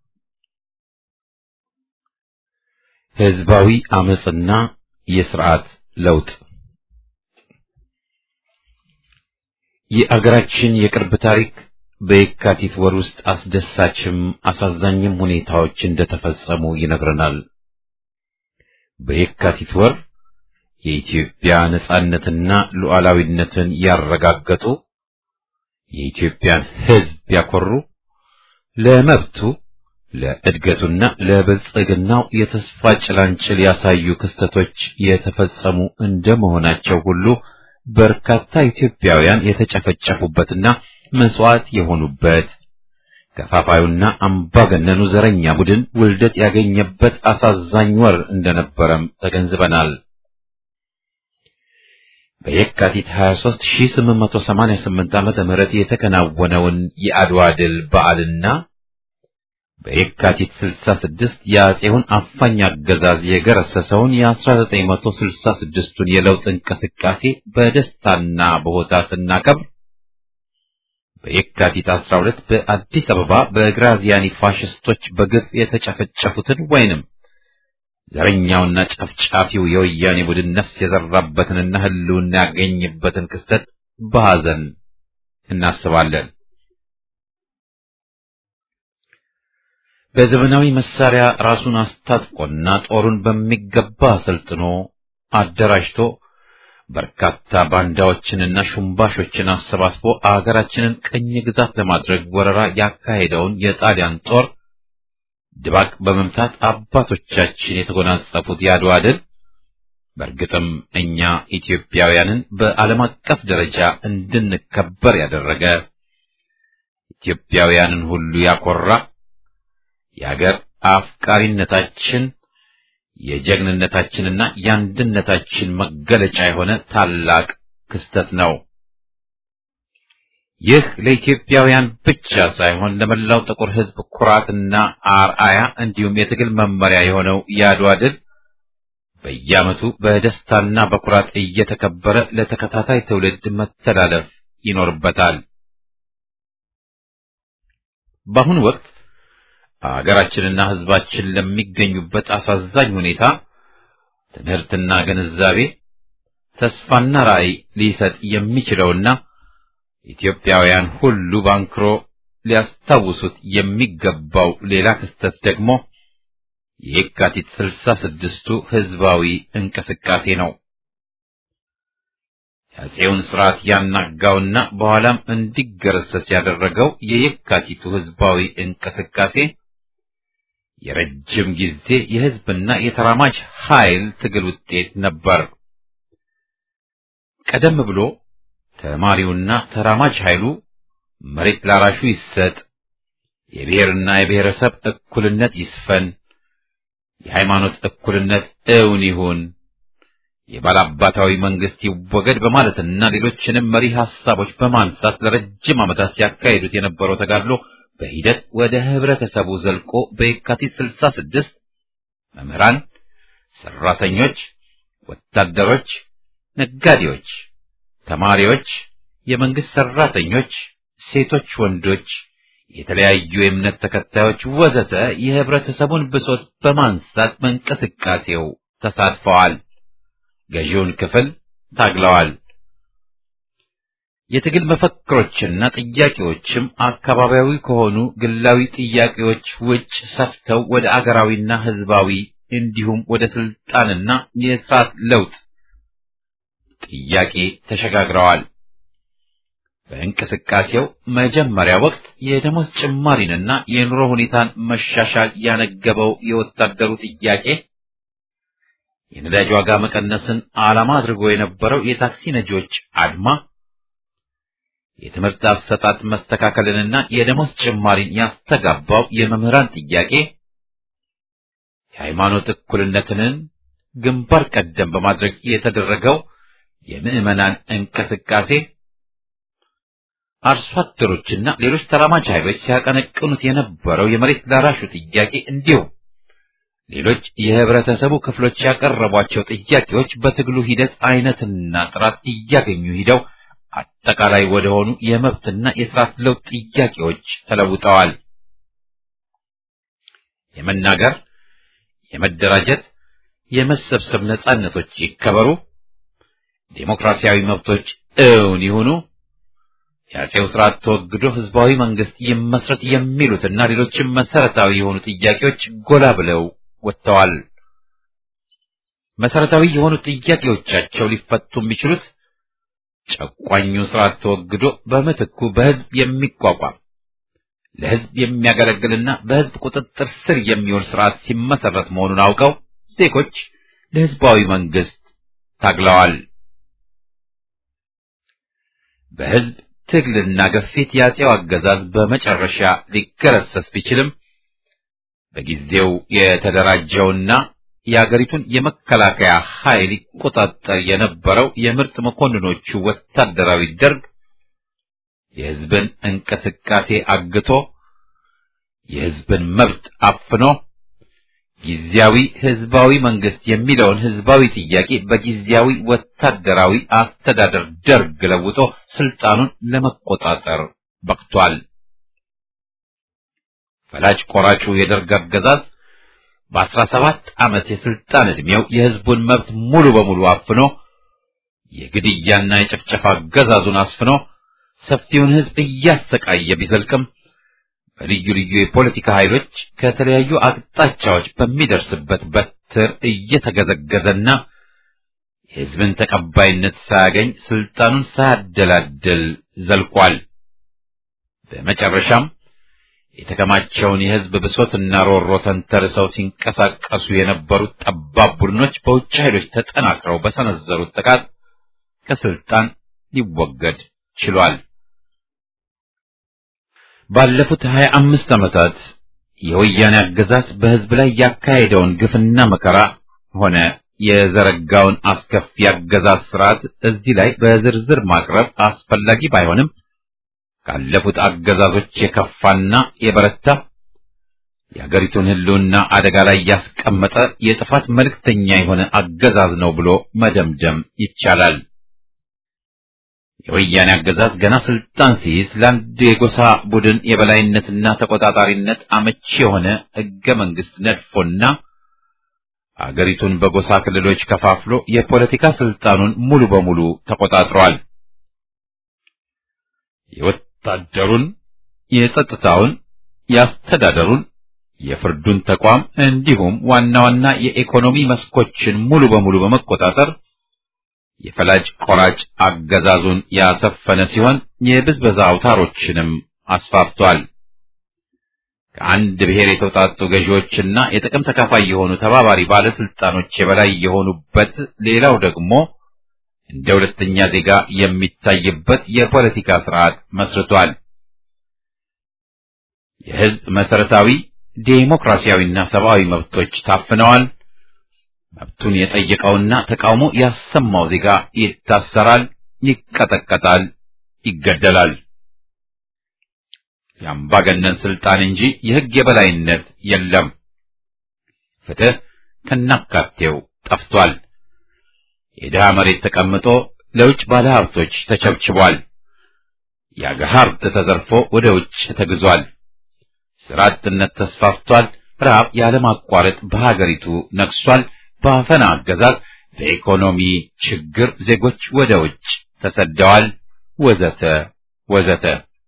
ህዝባዊ አመጽና የስርዓት ለውጥ የአገራችን የቅርብ ታሪክ በየካቲት ወር ውስጥ አስደሳችም አሳዛኝም ሁኔታዎች እንደተፈጸሙ ይነግረናል። በየካቲት ወር የኢትዮጵያ ነጻነትና ሉዓላዊነትን ያረጋገጡ የኢትዮጵያን ሕዝብ ያኮሩ ለመብቱ ለእድገቱና ለብልጽግናው የተስፋ ጭላንጭል ያሳዩ ክስተቶች የተፈጸሙ እንደመሆናቸው ሁሉ በርካታ ኢትዮጵያውያን የተጨፈጨፉበትና መስዋዕት የሆኑበት ከፋፋዩና አምባገነኑ ዘረኛ ቡድን ውልደት ያገኘበት አሳዛኝ ወር እንደነበረም ተገንዝበናል። በየካቲት 23 1888 ዓመተ ምህረት የተከናወነውን የአድዋ ድል በዓልና በየካቲት 66 የአጼውን አፋኝ አገዛዝ የገረሰሰውን የ1966ቱን የለውጥ እንቅስቃሴ በደስታና በሆታ ስናከብር በየካቲት 12 በአዲስ አበባ በግራዚያኒ ፋሽስቶች በግፍ የተጨፈጨፉትን ወይንም ዘረኛውና ጨፍጫፊው የወያኔ ቡድን ነፍስ የዘራበትንና ሕልውና ያገኝበትን ክስተት በሐዘን እናስባለን። በዘመናዊ መሳሪያ ራሱን አስታጥቆና ጦሩን በሚገባ አሰልጥኖ አደራጅቶ በርካታ ባንዳዎችንና ሹምባሾችን አሰባስቦ አገራችንን ቅኝ ግዛት ለማድረግ ወረራ ያካሄደውን የጣሊያን ጦር ድባቅ በመምታት አባቶቻችን የተጎናጸፉት የአድዋ ድል በእርግጥም እኛ ኢትዮጵያውያንን በዓለም አቀፍ ደረጃ እንድንከበር ያደረገ ኢትዮጵያውያንን ሁሉ ያኮራ የአገር አፍቃሪነታችን የጀግንነታችንና የአንድነታችን መገለጫ የሆነ ታላቅ ክስተት ነው። ይህ ለኢትዮጵያውያን ብቻ ሳይሆን ለመላው ጥቁር ሕዝብ ኩራትና አርአያ እንዲሁም የትግል መመሪያ የሆነው የአድዋ ድል በየዓመቱ በደስታና በኩራት እየተከበረ ለተከታታይ ትውልድ መተላለፍ ይኖርበታል። በአሁኑ ወቅት አገራችንና ሕዝባችን ለሚገኙበት አሳዛኝ ሁኔታ ትምህርትና ግንዛቤ ተስፋና ራዕይ ሊሰጥ የሚችለውና ኢትዮጵያውያን ሁሉ ባንክሮ ሊያስታውሱት የሚገባው ሌላ ክስተት ደግሞ የየካቲት ስልሳ ስድስቱ ሕዝባዊ እንቅስቃሴ ነው። የአፄውን ሥርዓት ያናጋውና በኋላም እንዲገረሰስ ያደረገው የየካቲቱ ሕዝባዊ እንቅስቃሴ የረጅም ጊዜ የሕዝብና የተራማጅ ኃይል ትግል ውጤት ነበር። ቀደም ብሎ ተማሪውና ተራማጅ ኃይሉ መሬት ላራሹ ይሰጥ፣ የብሔርና የብሔረሰብ እኩልነት ይስፈን፣ የሃይማኖት እኩልነት እውን ይሁን፣ የባላባታዊ መንግስት ይወገድ በማለትና ሌሎችንም መሪ ሐሳቦች በማንሳት ለረጅም ዓመታት ሲያካሂዱት የነበረው ተጋድሎ በሂደት ወደ ህብረተሰቡ ዘልቆ በየካቲት 66 መምህራን፣ ሰራተኞች፣ ወታደሮች፣ ነጋዴዎች፣ ተማሪዎች፣ የመንግስት ሰራተኞች፣ ሴቶች፣ ወንዶች፣ የተለያዩ የእምነት ተከታዮች ወዘተ የህብረተሰቡን ብሶት በማንሳት በእንቅስቃሴው ተሳትፈዋል። ገዢውን ክፍል ታግለዋል። የትግል መፈክሮችና ጥያቄዎችም አካባቢያዊ ከሆኑ ግላዊ ጥያቄዎች ውጭ ሰፍተው ወደ አገራዊና ህዝባዊ እንዲሁም ወደ ስልጣንና የስርዓት ለውጥ ጥያቄ ተሸጋግረዋል። በእንቅስቃሴው መጀመሪያ ወቅት የደሞዝ ጭማሪንና የኑሮ ሁኔታን መሻሻል ያነገበው የወታደሩ ጥያቄ የነዳጅ ዋጋ መቀነስን ዓላማ አድርጎ የነበረው የታክሲ ነጂዎች አድማ የትምህርት አሰጣጥ መስተካከልንና የደሞዝ ጭማሪን ያስተጋባው የመምህራን ጥያቄ የሃይማኖት እኩልነትንን ግንባር ቀደም በማድረግ የተደረገው የምዕመናን እንቅስቃሴ አርሶ አደሮችና ሌሎች ተራማጅ ኃይሎች ሲያቀነቅኑት የነበረው የመሬት ላራሹ ጥያቄ እንዲሁም ሌሎች የህብረተሰቡ ክፍሎች ያቀረቧቸው ጥያቄዎች በትግሉ ሂደት አይነትና ጥራት እያገኙ ሂደው አጠቃላይ ወደሆኑ የመብትና የስርዓት ለውጥ ጥያቄዎች ተለውጠዋል። የመናገር፣ የመደራጀት፣ የመሰብሰብ ነጻነቶች ይከበሩ፣ ዴሞክራሲያዊ መብቶች እውን ይሁኑ፣ የአጼው ስርዓት ተወግዶ ህዝባዊ መንግስት ይመስረት የሚሉትና ሌሎችም መሰረታዊ የሆኑ ጥያቄዎች ጎላ ብለው ወጥተዋል። መሰረታዊ የሆኑ ጥያቄዎቻቸው ሊፈቱ የሚችሉት ጨቋኙ ስርዓት ተወግዶ በምትኩ በህዝብ የሚቋቋም ለህዝብ የሚያገለግልና በህዝብ ቁጥጥር ስር የሚውል ስርዓት ሲመሰረት መሆኑን አውቀው ዜጎች ለህዝባዊ መንግስት ታግለዋል። በህዝብ ትግልና ግፊት የአጼው አገዛዝ በመጨረሻ ሊገረሰስ ቢችልም በጊዜው የተደራጀውና የአገሪቱን የመከላከያ ኃይል ይቆጣጠር የነበረው የምርጥ መኮንኖቹ ወታደራዊ ደርግ የህዝብን እንቅስቃሴ አግቶ የህዝብን መብት አፍኖ ጊዜያዊ ህዝባዊ መንግስት የሚለውን ህዝባዊ ጥያቄ በጊዜያዊ ወታደራዊ አስተዳደር ደርግ ለውጦ ስልጣኑን ለመቆጣጠር በቅቷል። ፈላጭ ቆራጩ የደርግ አገዛዝ በአስራ ሰባት ዓመት የስልጣን ዕድሜው የህዝቡን መብት ሙሉ በሙሉ አፍኖ የግድያና የጭፍጨፋ አገዛዙን አስፍኖ ሰፊውን ህዝብ እያሰቃየ ቢዘልቅም በልዩ ልዩ የፖለቲካ ኃይሎች ከተለያዩ አቅጣጫዎች በሚደርስበት በትር እየተገዘገዘና የህዝብን ተቀባይነት ሳያገኝ ስልጣኑን ሳያደላድል ዘልቋል። በመጨረሻም የተከማቸውን የህዝብ ብሶትና ሮሮ ተንተርሰው ሲንቀሳቀሱ የነበሩት ጠባብ ቡድኖች በውጭ ኃይሎች ተጠናክረው በሰነዘሩት ጥቃት ከስልጣን ሊወገድ ችሏል። ባለፉት ሀያ አምስት ዓመታት የወያኔ አገዛዝ በህዝብ ላይ ያካሄደውን ግፍና መከራ ሆነ የዘረጋውን አስከፊ አገዛዝ ስርዓት እዚህ ላይ በዝርዝር ማቅረብ አስፈላጊ ባይሆንም ካለፉት አገዛዞች የከፋና የበረታ የአገሪቱን ህልውና አደጋ ላይ ያስቀመጠ የጥፋት መልእክተኛ የሆነ አገዛዝ ነው ብሎ መደምደም ይቻላል። የወያኔ አገዛዝ ገና ስልጣን ሲይዝ ለአንድ የጎሳ ቡድን የበላይነትና ተቆጣጣሪነት አመቺ የሆነ ህገ መንግስት ነድፎና አገሪቱን በጎሳ ክልሎች ከፋፍሎ የፖለቲካ ስልጣኑን ሙሉ በሙሉ ተቆጣጥሯል። የወታደሩን፣ የጸጥታውን፣ የአስተዳደሩን፣ የፍርዱን ተቋም እንዲሁም ዋና ዋና የኢኮኖሚ መስኮችን ሙሉ በሙሉ በመቆጣጠር የፈላጭ ቆራጭ አገዛዙን ያሰፈነ ሲሆን የብዝበዛ አውታሮችንም አስፋፍቷል። ከአንድ ብሔር የተውጣጡ ገዢዎችና የጥቅም ተካፋይ የሆኑ ተባባሪ ባለስልጣኖች የበላይ የሆኑበት፣ ሌላው ደግሞ እንደ ሁለተኛ ዜጋ የሚታይበት የፖለቲካ ስርዓት መስርቷል። የህዝብ መሰረታዊ ዴሞክራሲያዊና ሰብአዊ መብቶች ታፍነዋል። መብቱን የጠየቀውና ተቃውሞ ያሰማው ዜጋ ይታሰራል፣ ይቀጠቀጣል፣ ይገደላል። የአምባገነን ስልጣን እንጂ የህግ የበላይነት የለም። ፍትህ ከናካቴው ጠፍቷል። የድሃ መሬት ተቀምጦ ለውጭ ባለሀብቶች ተቸብችቧል። የአገር ሀብት ተዘርፎ ወደ ውጭ ተግዟል። ስራ አጥነት ተስፋፍቷል። ረሃብ ያለማቋረጥ በሀገሪቱ ነግሷል። በአፈና አገዛዝ በኢኮኖሚ ችግር ዜጎች ወደ ውጭ ተሰደዋል። ወዘተ ወዘተ።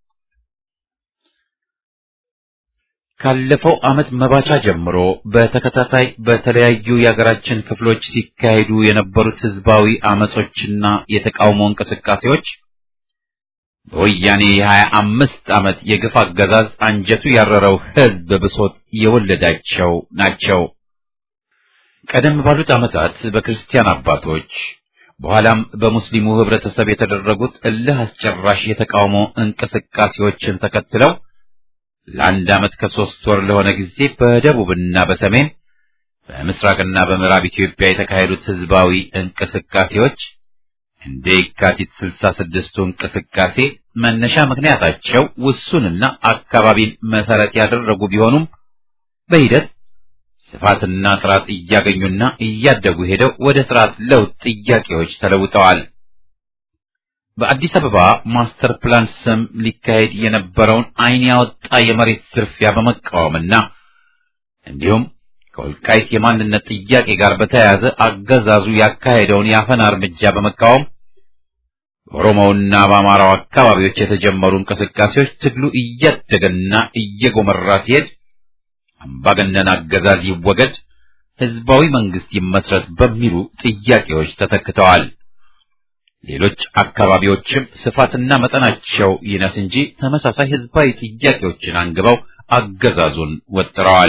ካለፈው ዓመት መባቻ ጀምሮ በተከታታይ በተለያዩ የሀገራችን ክፍሎች ሲካሄዱ የነበሩት ህዝባዊ አመጾችና የተቃውሞ እንቅስቃሴዎች በወያኔ የሀያ አምስት ዓመት የግፍ አገዛዝ አንጀቱ ያረረው ህዝብ ብሶት የወለዳቸው ናቸው። ቀደም ባሉት ዓመታት በክርስቲያን አባቶች በኋላም በሙስሊሙ ህብረተሰብ የተደረጉት እልህ አስጨራሽ የተቃውሞ እንቅስቃሴዎችን ተከትለው ለአንድ ዓመት ከሶስት ወር ለሆነ ጊዜ በደቡብና በሰሜን በምስራቅና በምዕራብ ኢትዮጵያ የተካሄዱት ህዝባዊ እንቅስቃሴዎች እንደ የካቲት ስልሳ ስድስቱ እንቅስቃሴ መነሻ ምክንያታቸው ውሱንና አካባቢን መሰረት ያደረጉ ቢሆኑም በሂደት ስፋትና ጥራት እያገኙና እያደጉ ሄደው ወደ ስርዓት ለውጥ ጥያቄዎች ተለውጠዋል። በአዲስ አበባ ማስተር ፕላን ስም ሊካሄድ የነበረውን ዓይን ያወጣ የመሬት ዝርፊያ በመቃወምና እንዲሁም ከወልቃይት የማንነት ጥያቄ ጋር በተያያዘ አገዛዙ ያካሄደውን የአፈና እርምጃ በመቃወም በኦሮሞውና በአማራው አካባቢዎች የተጀመሩ እንቅስቃሴዎች ትግሉ እያደገና እየጎመራ ሲሄድ አምባገነን አገዛዝ ይወገድ፣ ህዝባዊ መንግስት ይመስረት በሚሉ ጥያቄዎች ተተክተዋል። ሌሎች አካባቢዎችም ስፋትና መጠናቸው ይነስ እንጂ ተመሳሳይ ህዝባዊ ጥያቄዎችን አንግበው አገዛዙን ወጥረዋል።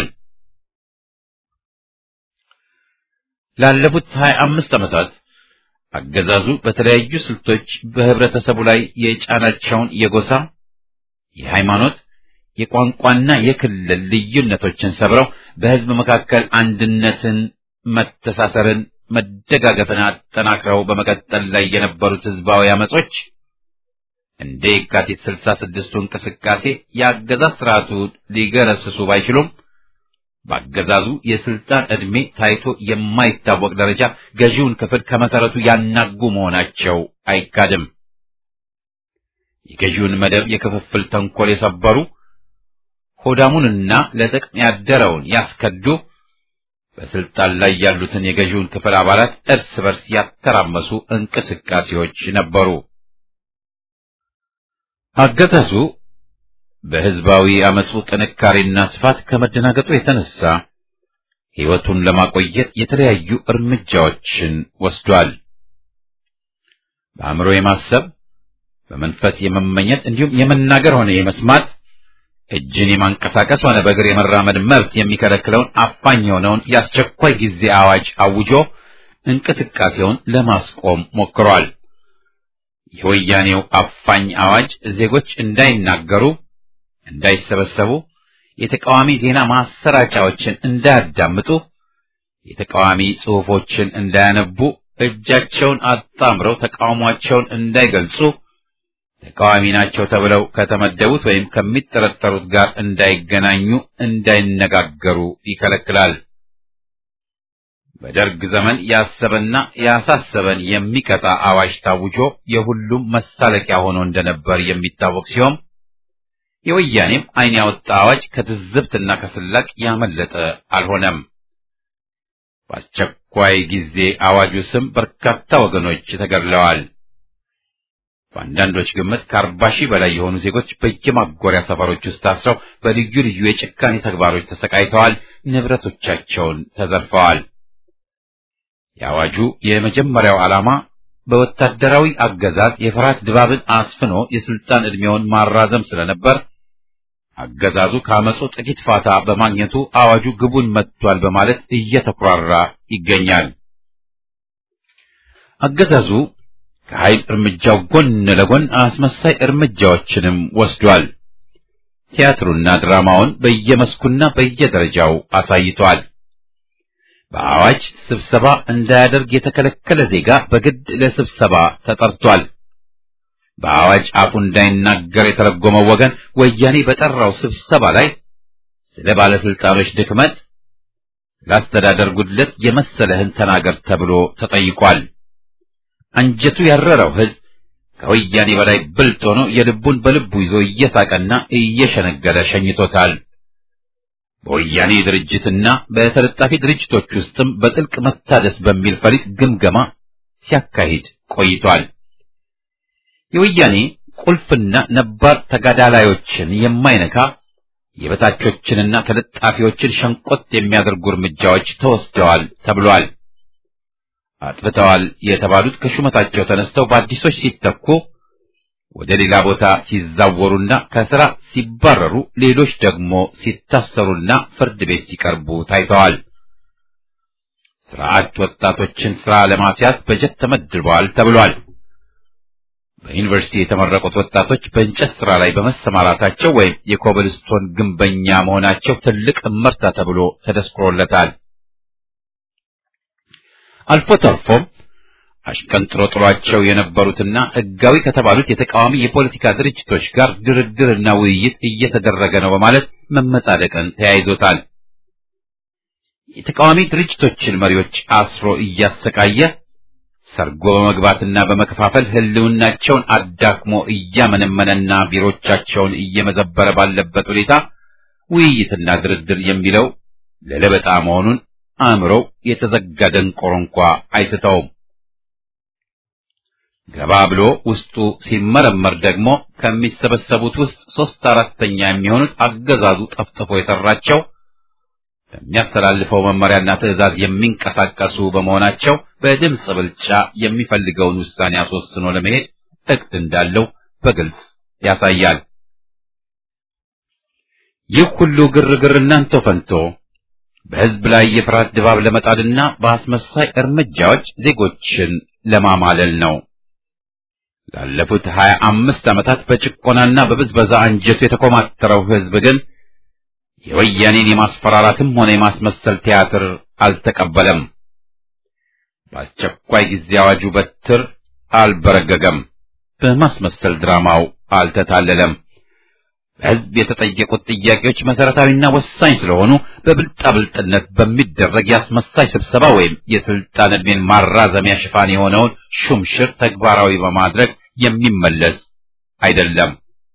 ላለፉት ሀያ አምስት ዓመታት አገዛዙ በተለያዩ ስልቶች በህብረተሰቡ ላይ የጫናቸውን የጎሳ፣ የሃይማኖት፣ የቋንቋና የክልል ልዩነቶችን ሰብረው በህዝብ መካከል አንድነትን፣ መተሳሰርን፣ መደጋገፍን አጠናክረው በመቀጠል ላይ የነበሩት ህዝባዊ አመጾች እንደ የካቲት ስልሳ ስድስቱ እንቅስቃሴ የአገዛዝ ስርዓቱ ሊገረስሱ ባይችሉም በአገዛዙ የስልጣን ዕድሜ ታይቶ የማይታወቅ ደረጃ ገዢውን ክፍል ከመሰረቱ ያናጉ መሆናቸው አይካድም። የገዢውን መደብ የክፍፍል ተንኮል የሰበሩ ሆዳሙንና ለጥቅም ያደረውን ያስከዱ በስልጣን ላይ ያሉትን የገዢውን ክፍል አባላት እርስ በርስ ያተራመሱ እንቅስቃሴዎች ነበሩ። አገዛዙ በህዝባዊ አመፁ ጥንካሬና ስፋት ከመደናገጡ የተነሳ ሕይወቱን ለማቆየት የተለያዩ እርምጃዎችን ወስዷል። በአእምሮ የማሰብ በመንፈስ የመመኘት እንዲሁም የመናገር ሆነ የመስማት እጅን የማንቀሳቀስ ሆነ በእግር የመራመድ መብት የሚከለክለውን አፋኝ የሆነውን የአስቸኳይ ጊዜ አዋጅ አውጆ እንቅስቃሴውን ለማስቆም ሞክሯል። የወያኔው አፋኝ አዋጅ ዜጎች እንዳይናገሩ እንዳይሰበሰቡ፣ የተቃዋሚ ዜና ማሰራጫዎችን እንዳያዳምጡ፣ የተቃዋሚ ጽሑፎችን እንዳያነቡ፣ እጃቸውን አጣምረው ተቃውሟቸውን እንዳይገልጹ፣ ተቃዋሚ ናቸው ተብለው ከተመደቡት ወይም ከሚጠረጠሩት ጋር እንዳይገናኙ፣ እንዳይነጋገሩ ይከለክላል። በደርግ ዘመን ያሰበና ያሳሰበን የሚቀጣ አዋጅ ታውጆ የሁሉም መሳለቂያ ሆኖ እንደነበር የሚታወቅ ሲሆን የወያኔም ዓይን ያወጣ አዋጅ ከትዝብትና ከስላቅ ያመለጠ አልሆነም። በአስቸኳይ ጊዜ አዋጁ ስም በርካታ ወገኖች ተገድለዋል። በአንዳንዶች ግምት ከአርባ ሺህ በላይ የሆኑ ዜጎች በየማጎሪያ ሰፈሮች ውስጥ ታስረው በልዩ ልዩ የጭካኔ ተግባሮች ተሰቃይተዋል፣ ንብረቶቻቸውን ተዘርፈዋል። የአዋጁ የመጀመሪያው ዓላማ በወታደራዊ አገዛዝ የፍርሃት ድባብን አስፍኖ የስልጣን ዕድሜውን ማራዘም ስለነበር አገዛዙ ከአመፁ ጥቂት ፋታ በማግኘቱ አዋጁ ግቡን መጥቷል በማለት እየተኩራራ ይገኛል። አገዛዙ ከኃይል እርምጃው ጎን ለጎን አስመሳይ እርምጃዎችንም ወስዷል። ቲያትሩና ድራማውን በየመስኩና በየደረጃው አሳይቷል። በአዋጅ ስብሰባ እንዳያደርግ የተከለከለ ዜጋ በግድ ለስብሰባ ተጠርቷል። በአዋጅ አፉ እንዳይናገር የተረጎመው ወገን ወያኔ በጠራው ስብሰባ ላይ ስለ ባለስልጣኖች ድክመት፣ ለአስተዳደር ጉድለት የመሰለህን ተናገር ተብሎ ተጠይቋል። አንጀቱ ያረረው ሕዝብ ከወያኔ በላይ ብልጥ ሆኖ የልቡን በልቡ ይዞ እየሳቀና እየሸነገለ ሸኝቶታል። በወያኔ ድርጅትና በተለጣፊ ድርጅቶች ውስጥም በጥልቅ መታደስ በሚል ፈሊጥ ግምገማ ሲያካሂድ ቆይቷል። የወያኔ ቁልፍና ነባር ተጋዳላዮችን የማይነካ የበታቾችንና ተለጣፊዎችን ሸንቆጥ የሚያደርጉ እርምጃዎች ተወስደዋል ተብሏል። አጥፍተዋል የተባሉት ከሹመታቸው ተነስተው በአዲሶች ሲተኩ ወደ ሌላ ቦታ ሲዛወሩና ከስራ ሲባረሩ፣ ሌሎች ደግሞ ሲታሰሩና ፍርድ ቤት ሲቀርቡ ታይተዋል። ስርዓት ወጣቶችን ስራ ለማስያዝ በጀት ተመድበዋል ተብሏል። በዩኒቨርሲቲ የተመረቁት ወጣቶች በእንጨት ስራ ላይ በመሰማራታቸው ወይም የኮብልስቶን ግንበኛ መሆናቸው ትልቅ እመርታ ተብሎ ተደስክሮለታል። አልፎ ተርፎም አሽቀንጥሮ ጥሏቸው የነበሩትና ሕጋዊ ከተባሉት የተቃዋሚ የፖለቲካ ድርጅቶች ጋር ድርድርና ውይይት እየተደረገ ነው በማለት መመጻደቅን ተያይዞታል። የተቃዋሚ ድርጅቶችን መሪዎች አስሮ እያሰቃየ ሰርጎ በመግባትና በመከፋፈል ህልውናቸውን አዳክሞ እያመነመነና ቢሮቻቸውን እየመዘበረ ባለበት ሁኔታ ውይይትና ድርድር የሚለው ለለበጣ መሆኑን አእምሮው የተዘጋ ደንቆሮ እንኳ አይስተውም። ገባ ብሎ ውስጡ ሲመረመር ደግሞ ከሚሰበሰቡት ውስጥ ሶስት አራተኛ የሚሆኑት አገዛዙ ጠፍጥፎ የሰራቸው በሚያስተላልፈው መመሪያና ትዕዛዝ የሚንቀሳቀሱ በመሆናቸው በድምፅ ብልጫ የሚፈልገውን ውሳኔ አስወስኖ ለመሄድ እቅድ እንዳለው በግልጽ ያሳያል። ይህ ሁሉ ግርግር እናንተ ፈንቶ በህዝብ ላይ የፍርሃት ድባብ ለመጣልና በአስመሳይ እርምጃዎች ዜጎችን ለማማለል ነው። ላለፉት ሀያ አምስት ዓመታት በጭቆናና በብዝበዛ አንጀቱ የተኮማተረው ህዝብ ግን የወያኔን የማስፈራራትም ሆነ የማስመሰል ቲያትር አልተቀበለም። በአስቸኳይ ጊዜ አዋጁ በትር አልበረገገም። በማስመሰል ድራማው አልተታለለም። በህዝብ የተጠየቁት ጥያቄዎች መሰረታዊና ወሳኝ ስለሆኑ በብልጣብልጥነት በሚደረግ የአስመሳይ ስብሰባ ወይም የስልጣን ዕድሜን ማራዘሚያ ሽፋን የሆነውን ሹምሽር ተግባራዊ በማድረግ የሚመለስ አይደለም።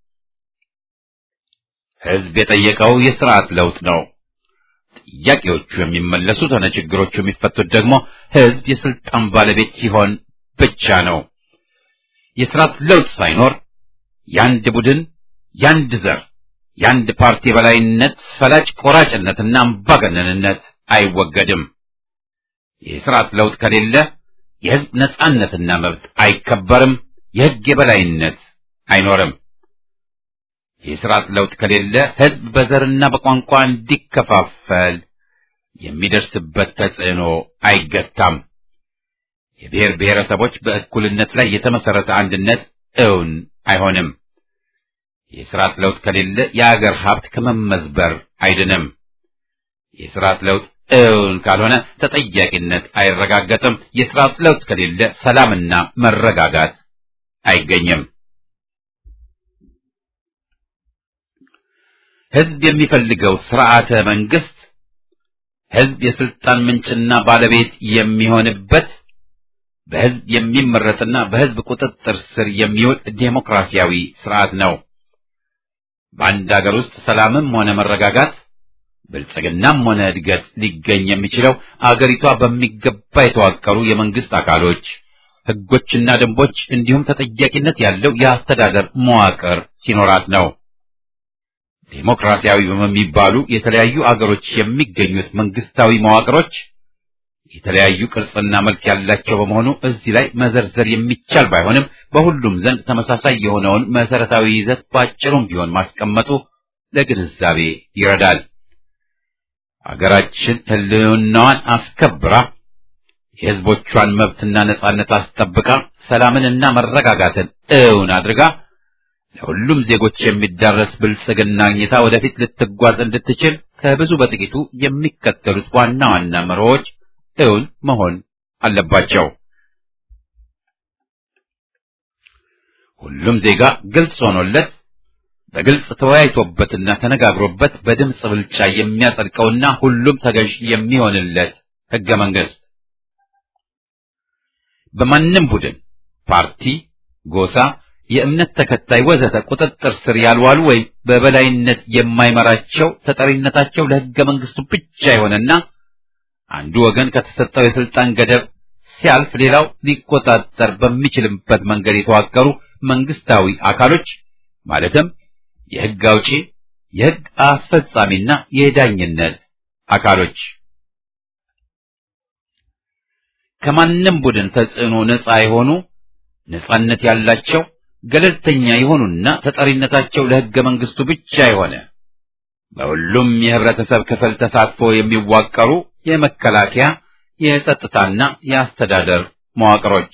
ህዝብ የጠየቀው የስርዓት ለውጥ ነው። ጥያቄዎቹ የሚመለሱት ሆነ ችግሮቹ የሚፈቱት ደግሞ ህዝብ የስልጣን ባለቤት ሲሆን ብቻ ነው። የስርዓት ለውጥ ሳይኖር የአንድ ቡድን የአንድ ዘር የአንድ ፓርቲ የበላይነት ፈላጭ ቆራጭነትና አምባገነንነት አይወገድም። የስርዓት ለውጥ ከሌለ የህዝብ ነጻነትና መብት አይከበርም፣ የህግ የበላይነት አይኖርም። የስርዓት ለውጥ ከሌለ ህዝብ በዘርና በቋንቋ እንዲከፋፈል የሚደርስበት ተጽዕኖ አይገታም። የብሔር ብሔረሰቦች በእኩልነት ላይ የተመሰረተ አንድነት እውን አይሆንም። የስርዓት ለውጥ ከሌለ የአገር ሀብት ከመመዝበር አይድንም። የስርዓት ለውጥ እውን ካልሆነ ተጠያቂነት አይረጋገጥም። የስርዓት ለውጥ ከሌለ ሰላምና መረጋጋት አይገኝም። ህዝብ የሚፈልገው ስርዓተ መንግስት ህዝብ የስልጣን ምንጭና ባለቤት የሚሆንበት በህዝብ የሚመረጥና በህዝብ ቁጥጥር ስር የሚውል ዴሞክራሲያዊ ስርዓት ነው። በአንድ ሀገር ውስጥ ሰላምም ሆነ መረጋጋት ብልጽግናም ሆነ እድገት ሊገኝ የሚችለው አገሪቷ በሚገባ የተዋቀሩ የመንግስት አካሎች፣ ህጎችና ደንቦች እንዲሁም ተጠያቂነት ያለው የአስተዳደር መዋቅር ሲኖራት ነው። ዴሞክራሲያዊ በሚባሉ የተለያዩ አገሮች የሚገኙት መንግስታዊ መዋቅሮች የተለያዩ ቅርጽና መልክ ያላቸው በመሆኑ እዚህ ላይ መዘርዘር የሚቻል ባይሆንም በሁሉም ዘንድ ተመሳሳይ የሆነውን መሰረታዊ ይዘት ባጭሩም ቢሆን ማስቀመጡ ለግንዛቤ ይረዳል። አገራችን ህልውናዋን አስከብራ የህዝቦቿን መብትና ነጻነት አስጠብቃ ሰላምንና መረጋጋትን እውን አድርጋ ለሁሉም ዜጎች የሚዳረስ ብልጽግና አግኝታ ወደፊት ልትጓዝ እንድትችል ከብዙ በጥቂቱ የሚከተሉት ዋና ዋና መርሆች እውን መሆን አለባቸው። ሁሉም ዜጋ ግልጽ ሆኖለት በግልጽ ተወያይቶበትና ተነጋግሮበት በድምፅ ብልጫ የሚያጸድቀውና ሁሉም ተገዥ የሚሆንለት ህገ መንግስት በማንም ቡድን፣ ፓርቲ፣ ጎሳ፣ የእምነት ተከታይ ወዘተ ቁጥጥር ስር ያልዋሉ ወይም በበላይነት የማይመራቸው ተጠሪነታቸው ለህገ መንግስቱ ብቻ የሆነና አንዱ ወገን ከተሰጠው የስልጣን ገደብ ሲያልፍ ሌላው ሊቆጣጠር በሚችልበት መንገድ የተዋቀሩ መንግስታዊ አካሎች ማለትም የህግ አውጪ፣ የህግ አስፈጻሚና የዳኝነት አካሎች ከማንም ቡድን ተጽዕኖ ነፃ የሆኑ ነፃነት ያላቸው ገለልተኛ የሆኑና ተጠሪነታቸው ለህገ መንግስቱ ብቻ የሆነ በሁሉም የህብረተሰብ ክፍል ተሳትፎ የሚዋቀሩ የመከላከያ የጸጥታና የአስተዳደር መዋቅሮች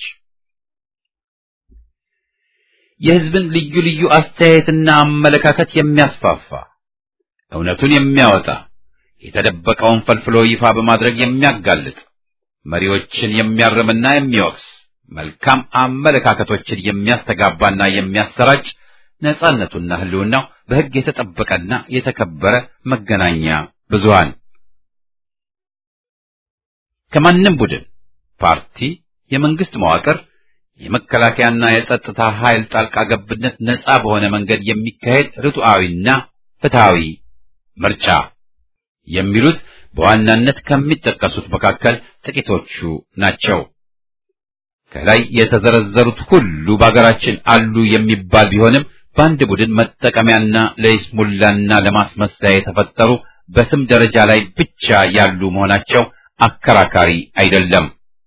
የህዝብን ልዩ ልዩ አስተያየትና አመለካከት የሚያስፋፋ እውነቱን የሚያወጣ የተደበቀውን ፈልፍሎ ይፋ በማድረግ የሚያጋልጥ መሪዎችን የሚያርምና የሚወቅስ መልካም አመለካከቶችን የሚያስተጋባና የሚያሰራጭ ነጻነቱና ህልውናው በህግ የተጠበቀና የተከበረ መገናኛ ብዙሃን ከማንም ቡድን፣ ፓርቲ፣ የመንግስት መዋቅር፣ የመከላከያና የጸጥታ ኃይል ጣልቃ ገብነት ነጻ በሆነ መንገድ የሚካሄድ ርቱዓዊና ፍትሃዊ ምርጫ የሚሉት በዋናነት ከሚጠቀሱት መካከል ጥቂቶቹ ናቸው። ከላይ የተዘረዘሩት ሁሉ በአገራችን አሉ የሚባል ቢሆንም በአንድ ቡድን መጠቀሚያና ለይስሙላና ለማስመሰያ የተፈጠሩ በስም ደረጃ ላይ ብቻ ያሉ መሆናቸው አከራካሪ አይደለም።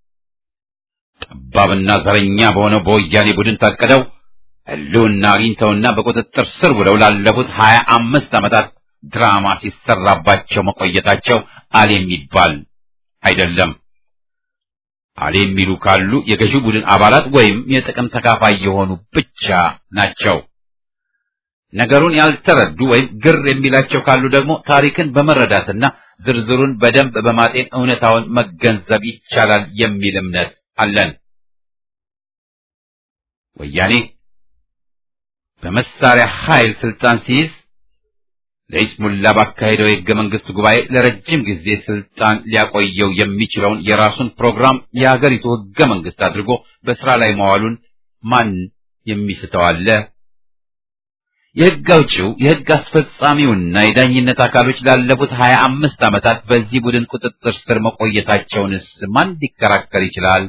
ጠባብና ዘረኛ በሆነው በወያኔ ቡድን ታቅደው ሕልውና አግኝተውና በቁጥጥር ስር ውለው ላለፉት ሀያ አምስት ዓመታት ድራማ ሲሰራባቸው መቆየታቸው አል የሚባል አይደለም። አል የሚሉ ካሉ የገዢው ቡድን አባላት ወይም የጥቅም ተካፋይ የሆኑ ብቻ ናቸው። ነገሩን ያልተረዱ ወይም ግር የሚላቸው ካሉ ደግሞ ታሪክን በመረዳትና ዝርዝሩን በደንብ በማጤን እውነታውን መገንዘብ ይቻላል የሚል እምነት አለን። ወያኔ በመሳሪያ ኃይል ስልጣን ሲይዝ ለይስሙላ ባካሄደው የሕገ መንግሥት ጉባኤ ለረጅም ጊዜ ስልጣን ሊያቆየው የሚችለውን የራሱን ፕሮግራም የአገሪቱ ሕገ መንግሥት አድርጎ በሥራ ላይ መዋሉን ማን የሚስተው አለ? የሕግ አውጪው የሕግ አስፈጻሚውና የዳኝነት አካሎች ላለፉት ሀያ አምስት ዓመታት በዚህ ቡድን ቁጥጥር ስር መቆየታቸውንስ ማን ሊከራከር ይችላል?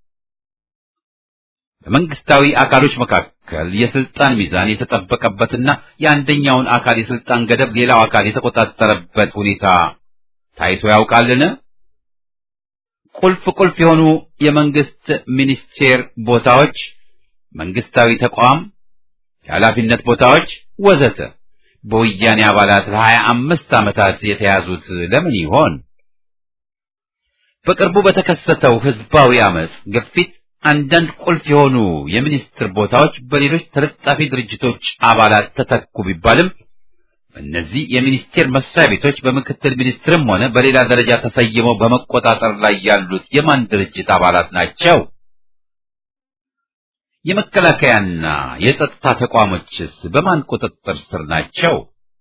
በመንግስታዊ አካሎች መካከል የስልጣን ሚዛን የተጠበቀበትና የአንደኛውን አካል የስልጣን ገደብ ሌላው አካል የተቆጣጠረበት ሁኔታ ታይቶ ያውቃልን? ቁልፍ ቁልፍ የሆኑ የመንግስት ሚኒስቴር ቦታዎች፣ መንግስታዊ ተቋም የኃላፊነት ቦታዎች ወዘተ በወያኔ አባላት ለሀያ አምስት ዓመታት የተያዙት ለምን ይሆን? በቅርቡ በተከሰተው ህዝባዊ አመፅ ግፊት አንዳንድ ቁልፍ የሆኑ የሚኒስትር ቦታዎች በሌሎች ተለጣፊ ድርጅቶች አባላት ተተኩ ቢባልም እነዚህ የሚኒስቴር መስሪያ ቤቶች በምክትል ሚኒስትርም ሆነ በሌላ ደረጃ ተሰይመው በመቆጣጠር ላይ ያሉት የማን ድርጅት አባላት ናቸው? የመከላከያና የጸጥታ ተቋሞችስ በማን ቁጥጥር ስር ናቸው?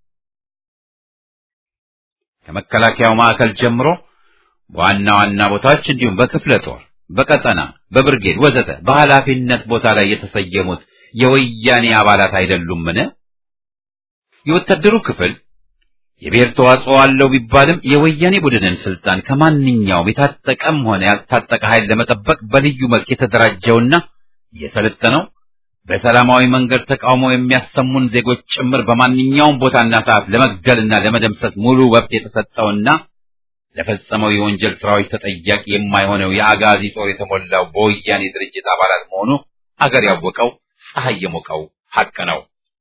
ከመከላከያው ማዕከል ጀምሮ በዋና ዋና ቦታዎች እንዲሁም በክፍለ ጦር፣ በቀጠና፣ በብርጌድ ወዘተ በኃላፊነት ቦታ ላይ የተሰየሙት የወያኔ አባላት አይደሉምን? የወታደሩ ክፍል የብሔር ተዋጽኦ አለው ቢባልም የወያኔ ቡድንን ስልጣን ከማንኛውም የታጠቀም ሆነ ያልታጠቀ ኃይል ለመጠበቅ በልዩ መልክ የተደራጀውና የሰለጠነው በሰላማዊ መንገድ ተቃውሞ የሚያሰሙን ዜጎች ጭምር በማንኛውም ቦታና ሰዓት ለመግደልና ለመደምሰስ ሙሉ መብት የተሰጠውና ለፈጸመው የወንጀል ስራዎች ተጠያቂ የማይሆነው የአጋዚ ጦር የተሞላው በወያኔ ድርጅት አባላት መሆኑ አገር ያወቀው ፀሐይ የሞቀው ሐቅ ነው።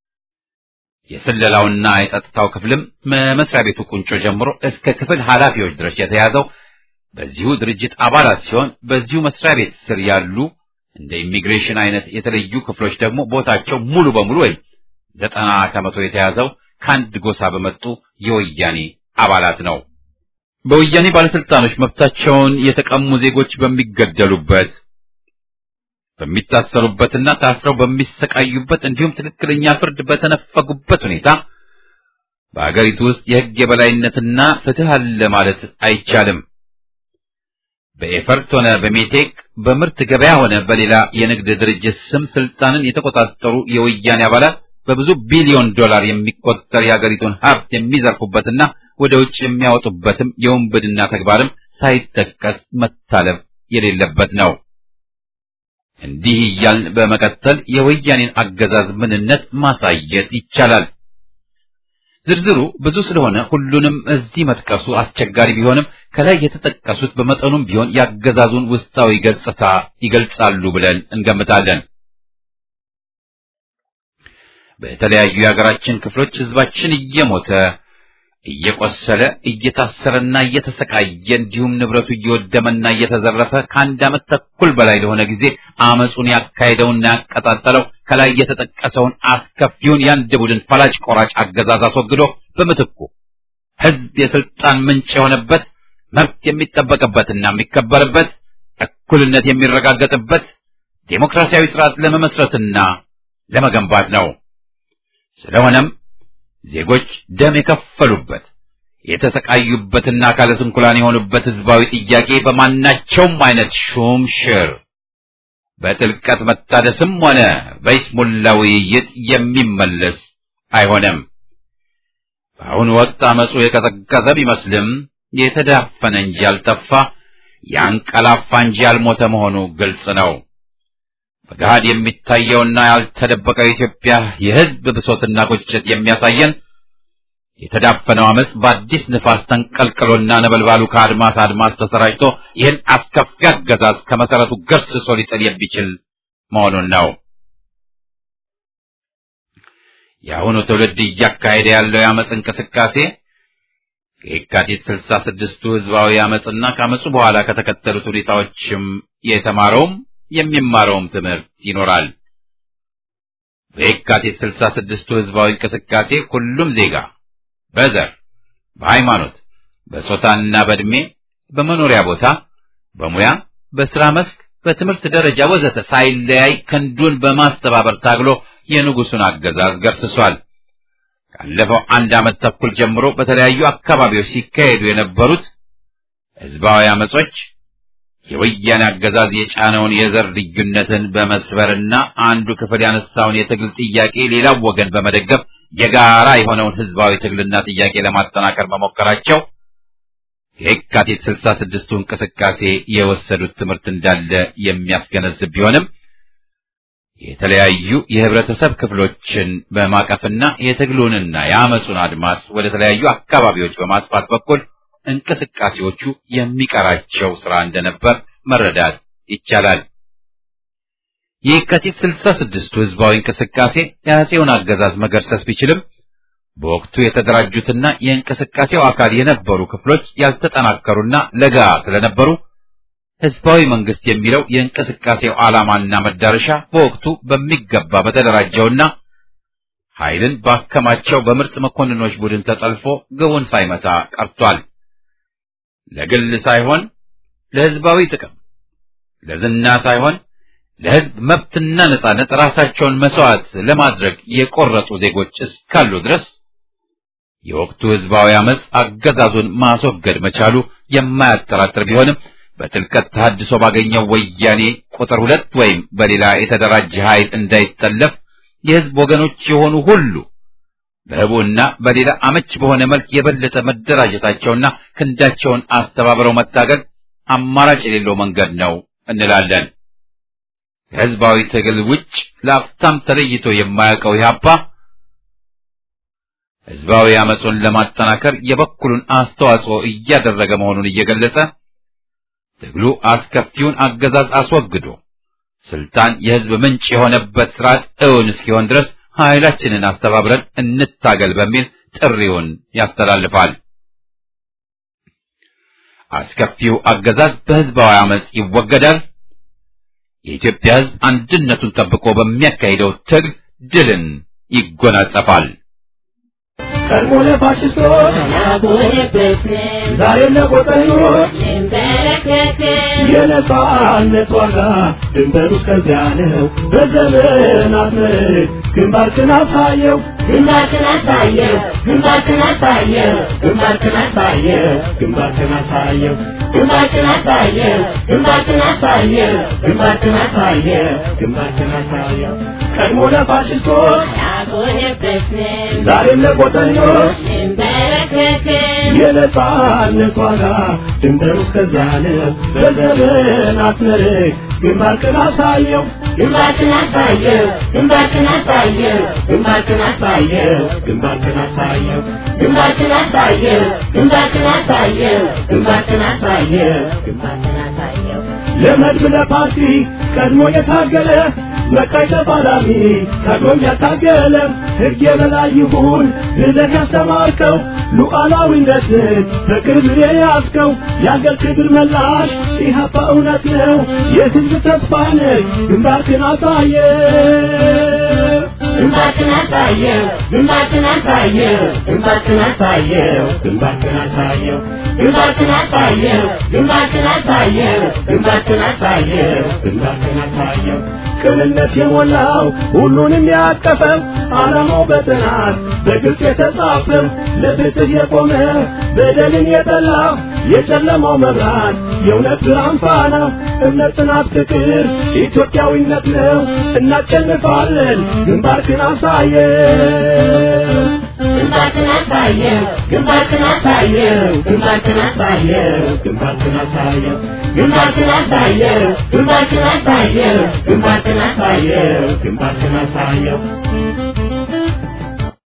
የስለላውና የጸጥታው ክፍልም መስሪያ ቤቱ ቁንጮ ጀምሮ እስከ ክፍል ኃላፊዎች ድረስ የተያዘው በዚሁ ድርጅት አባላት ሲሆን በዚሁ መስሪያ ቤት ስር ያሉ እንደ ኢሚግሬሽን አይነት የተለዩ ክፍሎች ደግሞ ቦታቸው ሙሉ በሙሉ ወይም ዘጠና ከመቶ የተያዘው ከአንድ ጎሳ በመጡ የወያኔ አባላት ነው። በወያኔ ባለስልጣኖች መብታቸውን የተቀሙ ዜጎች በሚገደሉበት በሚታሰሩበትና ታስረው በሚሰቃዩበት እንዲሁም ትክክለኛ ፍርድ በተነፈጉበት ሁኔታ በአገሪቱ ውስጥ የሕግ የበላይነትና ፍትህ አለ ማለት አይቻልም። በኤፈርት ሆነ በሜቴክ በምርት ገበያ ሆነ በሌላ የንግድ ድርጅት ስም ስልጣንን የተቆጣጠሩ የወያኔ አባላት በብዙ ቢሊዮን ዶላር የሚቆጠር የአገሪቱን ሀብት የሚዘርፉበትና ወደ ውጭ የሚያወጡበትም የውንብድና ተግባርም ሳይጠቀስ መታለፍ የሌለበት ነው። እንዲህ እያልን በመቀጠል የወያኔን አገዛዝ ምንነት ማሳየት ይቻላል። ዝርዝሩ ብዙ ስለሆነ ሁሉንም እዚህ መጥቀሱ አስቸጋሪ ቢሆንም ከላይ የተጠቀሱት በመጠኑም ቢሆን ያገዛዙን ውስጣዊ ገጽታ ይገልጻሉ ብለን እንገምታለን። በተለያዩ የሀገራችን ክፍሎች ህዝባችን እየሞተ እየቆሰለ እየታሰረና እየተሰቃየ እንዲሁም ንብረቱ እየወደመና እየተዘረፈ ከአንድ ዓመት ተኩል በላይ ለሆነ ጊዜ አመፁን ያካሄደውና ያቀጣጠለው ከላይ የተጠቀሰውን አስከፊውን የአንድ ቡድን ፈላጭ ቆራጭ አገዛዝ አስወግዶ በምትኩ ህዝብ የስልጣን ምንጭ የሆነበት መብት የሚጠበቅበትና የሚከበርበት እኩልነት የሚረጋገጥበት ዴሞክራሲያዊ ስርዓት ለመመስረትና ለመገንባት ነው። ስለሆነም ዜጎች ደም የከፈሉበት የተሰቃዩበትና አካለ ስንኩላን የሆኑበት ህዝባዊ ጥያቄ በማናቸውም አይነት ሹም ሽር በጥልቀት መታደስም ሆነ በይስሙላ ውይይት የሚመለስ አይሆንም። በአሁኑ ወቅት አመፁ የቀዘቀዘ ቢመስልም የተዳፈነ እንጂ ያልጠፋ ያንቀላፋ እንጂ ያልሞተ መሆኑ ግልጽ ነው። በገሃድ የሚታየውና ያልተደበቀው የኢትዮጵያ የህዝብ ብሶትና ቁጭት የሚያሳየን የተዳፈነው አመፅ በአዲስ ንፋስ ተንቀልቅሎና ነበልባሉ ከአድማስ አድማስ ተሰራጭቶ ይህን አስከፊ አገዛዝ ከመሰረቱ ገርስሶ ሊጥል የሚችል መሆኑን ነው። የአሁኑ ትውልድ እያካሄደ ያለው የአመፅ እንቅስቃሴ ከየካቲት ስልሳ ስድስቱ ህዝባዊ አመፅና ከአመፁ በኋላ ከተከተሉት ሁኔታዎችም የተማረውም የሚማረውም ትምህርት ይኖራል። በየካቲት ስልሳ ስድስቱ ህዝባዊ እንቅስቃሴ ሁሉም ዜጋ በዘር፣ በሃይማኖት፣ በጾታና በዕድሜ፣ በመኖሪያ ቦታ፣ በሙያ፣ በስራ መስክ፣ በትምህርት ደረጃ ወዘተ ሳይለያይ ክንዱን በማስተባበር ታግሎ የንጉሱን አገዛዝ ገርስሷል። ካለፈው አንድ ዓመት ተኩል ጀምሮ በተለያዩ አካባቢዎች ሲካሄዱ የነበሩት ህዝባዊ አመጾች የወያኔ አገዛዝ የጫነውን የዘር ልዩነትን በመስበርና አንዱ ክፍል ያነሳውን የትግል ጥያቄ ሌላው ወገን በመደገፍ የጋራ የሆነውን ህዝባዊ ትግልና ጥያቄ ለማጠናከር መሞከራቸው የካቲት ስልሳ ስድስቱ እንቅስቃሴ የወሰዱት ትምህርት እንዳለ የሚያስገነዝብ ቢሆንም የተለያዩ የህብረተሰብ ክፍሎችን በማቀፍና የትግሉንና የአመፁን አድማስ ወደ ተለያዩ አካባቢዎች በማስፋት በኩል እንቅስቃሴዎቹ የሚቀራቸው ስራ እንደነበር መረዳት ይቻላል። የካቲት ስልሳ ስድስቱ ህዝባዊ እንቅስቃሴ የአፄውን አገዛዝ መገርሰስ ቢችልም በወቅቱ የተደራጁትና የእንቅስቃሴው አካል የነበሩ ክፍሎች ያልተጠናከሩና ለጋ ስለነበሩ ህዝባዊ መንግስት የሚለው የእንቅስቃሴው ዓላማና መዳረሻ በወቅቱ በሚገባ በተደራጀውና ኃይልን ባከማቸው በምርጥ መኮንኖች ቡድን ተጠልፎ ግቡን ሳይመታ ቀርቷል። ለግል ሳይሆን ለህዝባዊ ጥቅም፣ ለዝና ሳይሆን ለህዝብ መብትና ነጻነት ራሳቸውን መስዋዕት ለማድረግ የቆረጡ ዜጎች እስካሉ ድረስ የወቅቱ ህዝባዊ አመፅ አገዛዙን ማስወገድ መቻሉ የማያጠራጥር ቢሆንም በጥልቀት ተሐድሶ ባገኘው ወያኔ ቁጥር ሁለት ወይም በሌላ የተደራጀ ኃይል እንዳይጠለፍ የህዝብ ወገኖች የሆኑ ሁሉ በህቡና በሌላ አመች በሆነ መልክ የበለጠ መደራጀታቸውና ክንዳቸውን አስተባብረው መታገል አማራጭ የሌለው መንገድ ነው እንላለን። ከህዝባዊ ትግል ውጭ ለአፍታም ተለይቶ የማያውቀው ኢህአፓ ህዝባዊ አመፁን ለማጠናከር የበኩሉን አስተዋጽኦ እያደረገ መሆኑን እየገለጸ ትግሉ አስከፊውን አገዛዝ አስወግዶ ስልጣን የህዝብ ምንጭ የሆነበት ስርዓት እውን እስኪሆን ድረስ ኃይላችንን አስተባብረን እንታገል በሚል ጥሪውን ያስተላልፋል። አስከፊው አገዛዝ በህዝባዊ አመፅ ይወገዳል። የኢትዮጵያ ህዝብ አንድነቱን ጠብቆ በሚያካሂደው ትግል ድልን ይጎናጸፋል። ቀድሞ ለፋሽስቶች ዛሬም ለቆጠኞች የነጻነት ዋጋ ድንበሩ እስከዚያ ነው። በዘመናት ምርክ ግንባርክን አሳየው ግንባርክን አሳየው ግንባርክን አሳየው ግንባርክን አሳየው ግንባርክን አሳየው ግንባርክን አሳየው ግንባርክን አሳየው ግንባርክን አሳየው ግንባርክን አሳየው ቀድሞ ለፋሽስቶች አልሆነበትንም ዛሬም ለቆጠኞች እንበረከክም የነጻነት ዋጋ ድንበሩ እስከዚያ ነው። በዘመናት ምርክ ግንባርክን አሳየው ግንባርክን አሳየው ግንባርክን አሳየው ግንባርክን አሳየው ግንባርክን አሳየው ግንባርክን አሳየው ግንባርክን አሳየው ግንባርክን አሳየው ግንባርክን አሳየው ለመድብ ለፓርቲ ቀድሞ የታገለ መቃይ ተፋላሚ ቀድሞም ያታገለ ሕግ የበላይ ይሁን ብለህ ያስተማርከው ሉዓላዊነትን በቅርብ የያዝከው የአገር ክብር መላሽ ኢህአፓ እውነት ነው የሕዝብ ተስፋ ነህ ግንባርክን አሳየ ግንባርክን አሳየው ግንባርክን አሳየው ግንባርክን አሳየው ግንባርክን አሳየው ግንባርክን አሳየው ግንባርክን አሳየው ግንባርክን አሳየው ግንባርክን አሳየው ቅንነት የሞላው ሁሉንም ያቀፈው ዓላማው በጥናት በግልጽ የተጻፈው ለፍትህ የቆመ በደልን የጠላ የጨለማው መብራት የእውነት ብርሃን ፋና እምነት፣ ጽናት፣ ፍቅር ኢትዮጵያዊነት ነው። እናሸንፋለን። ግንባርክን አሳየው ግንባርክን አሳየው ግንባርክን አሳየው ግንባርክን አሳየው ግንባርክን አሳየው ግንባርክን አሳየው ግንባርክን አሳየው ግንባርክን አሳየው ግንባርክን አሳየው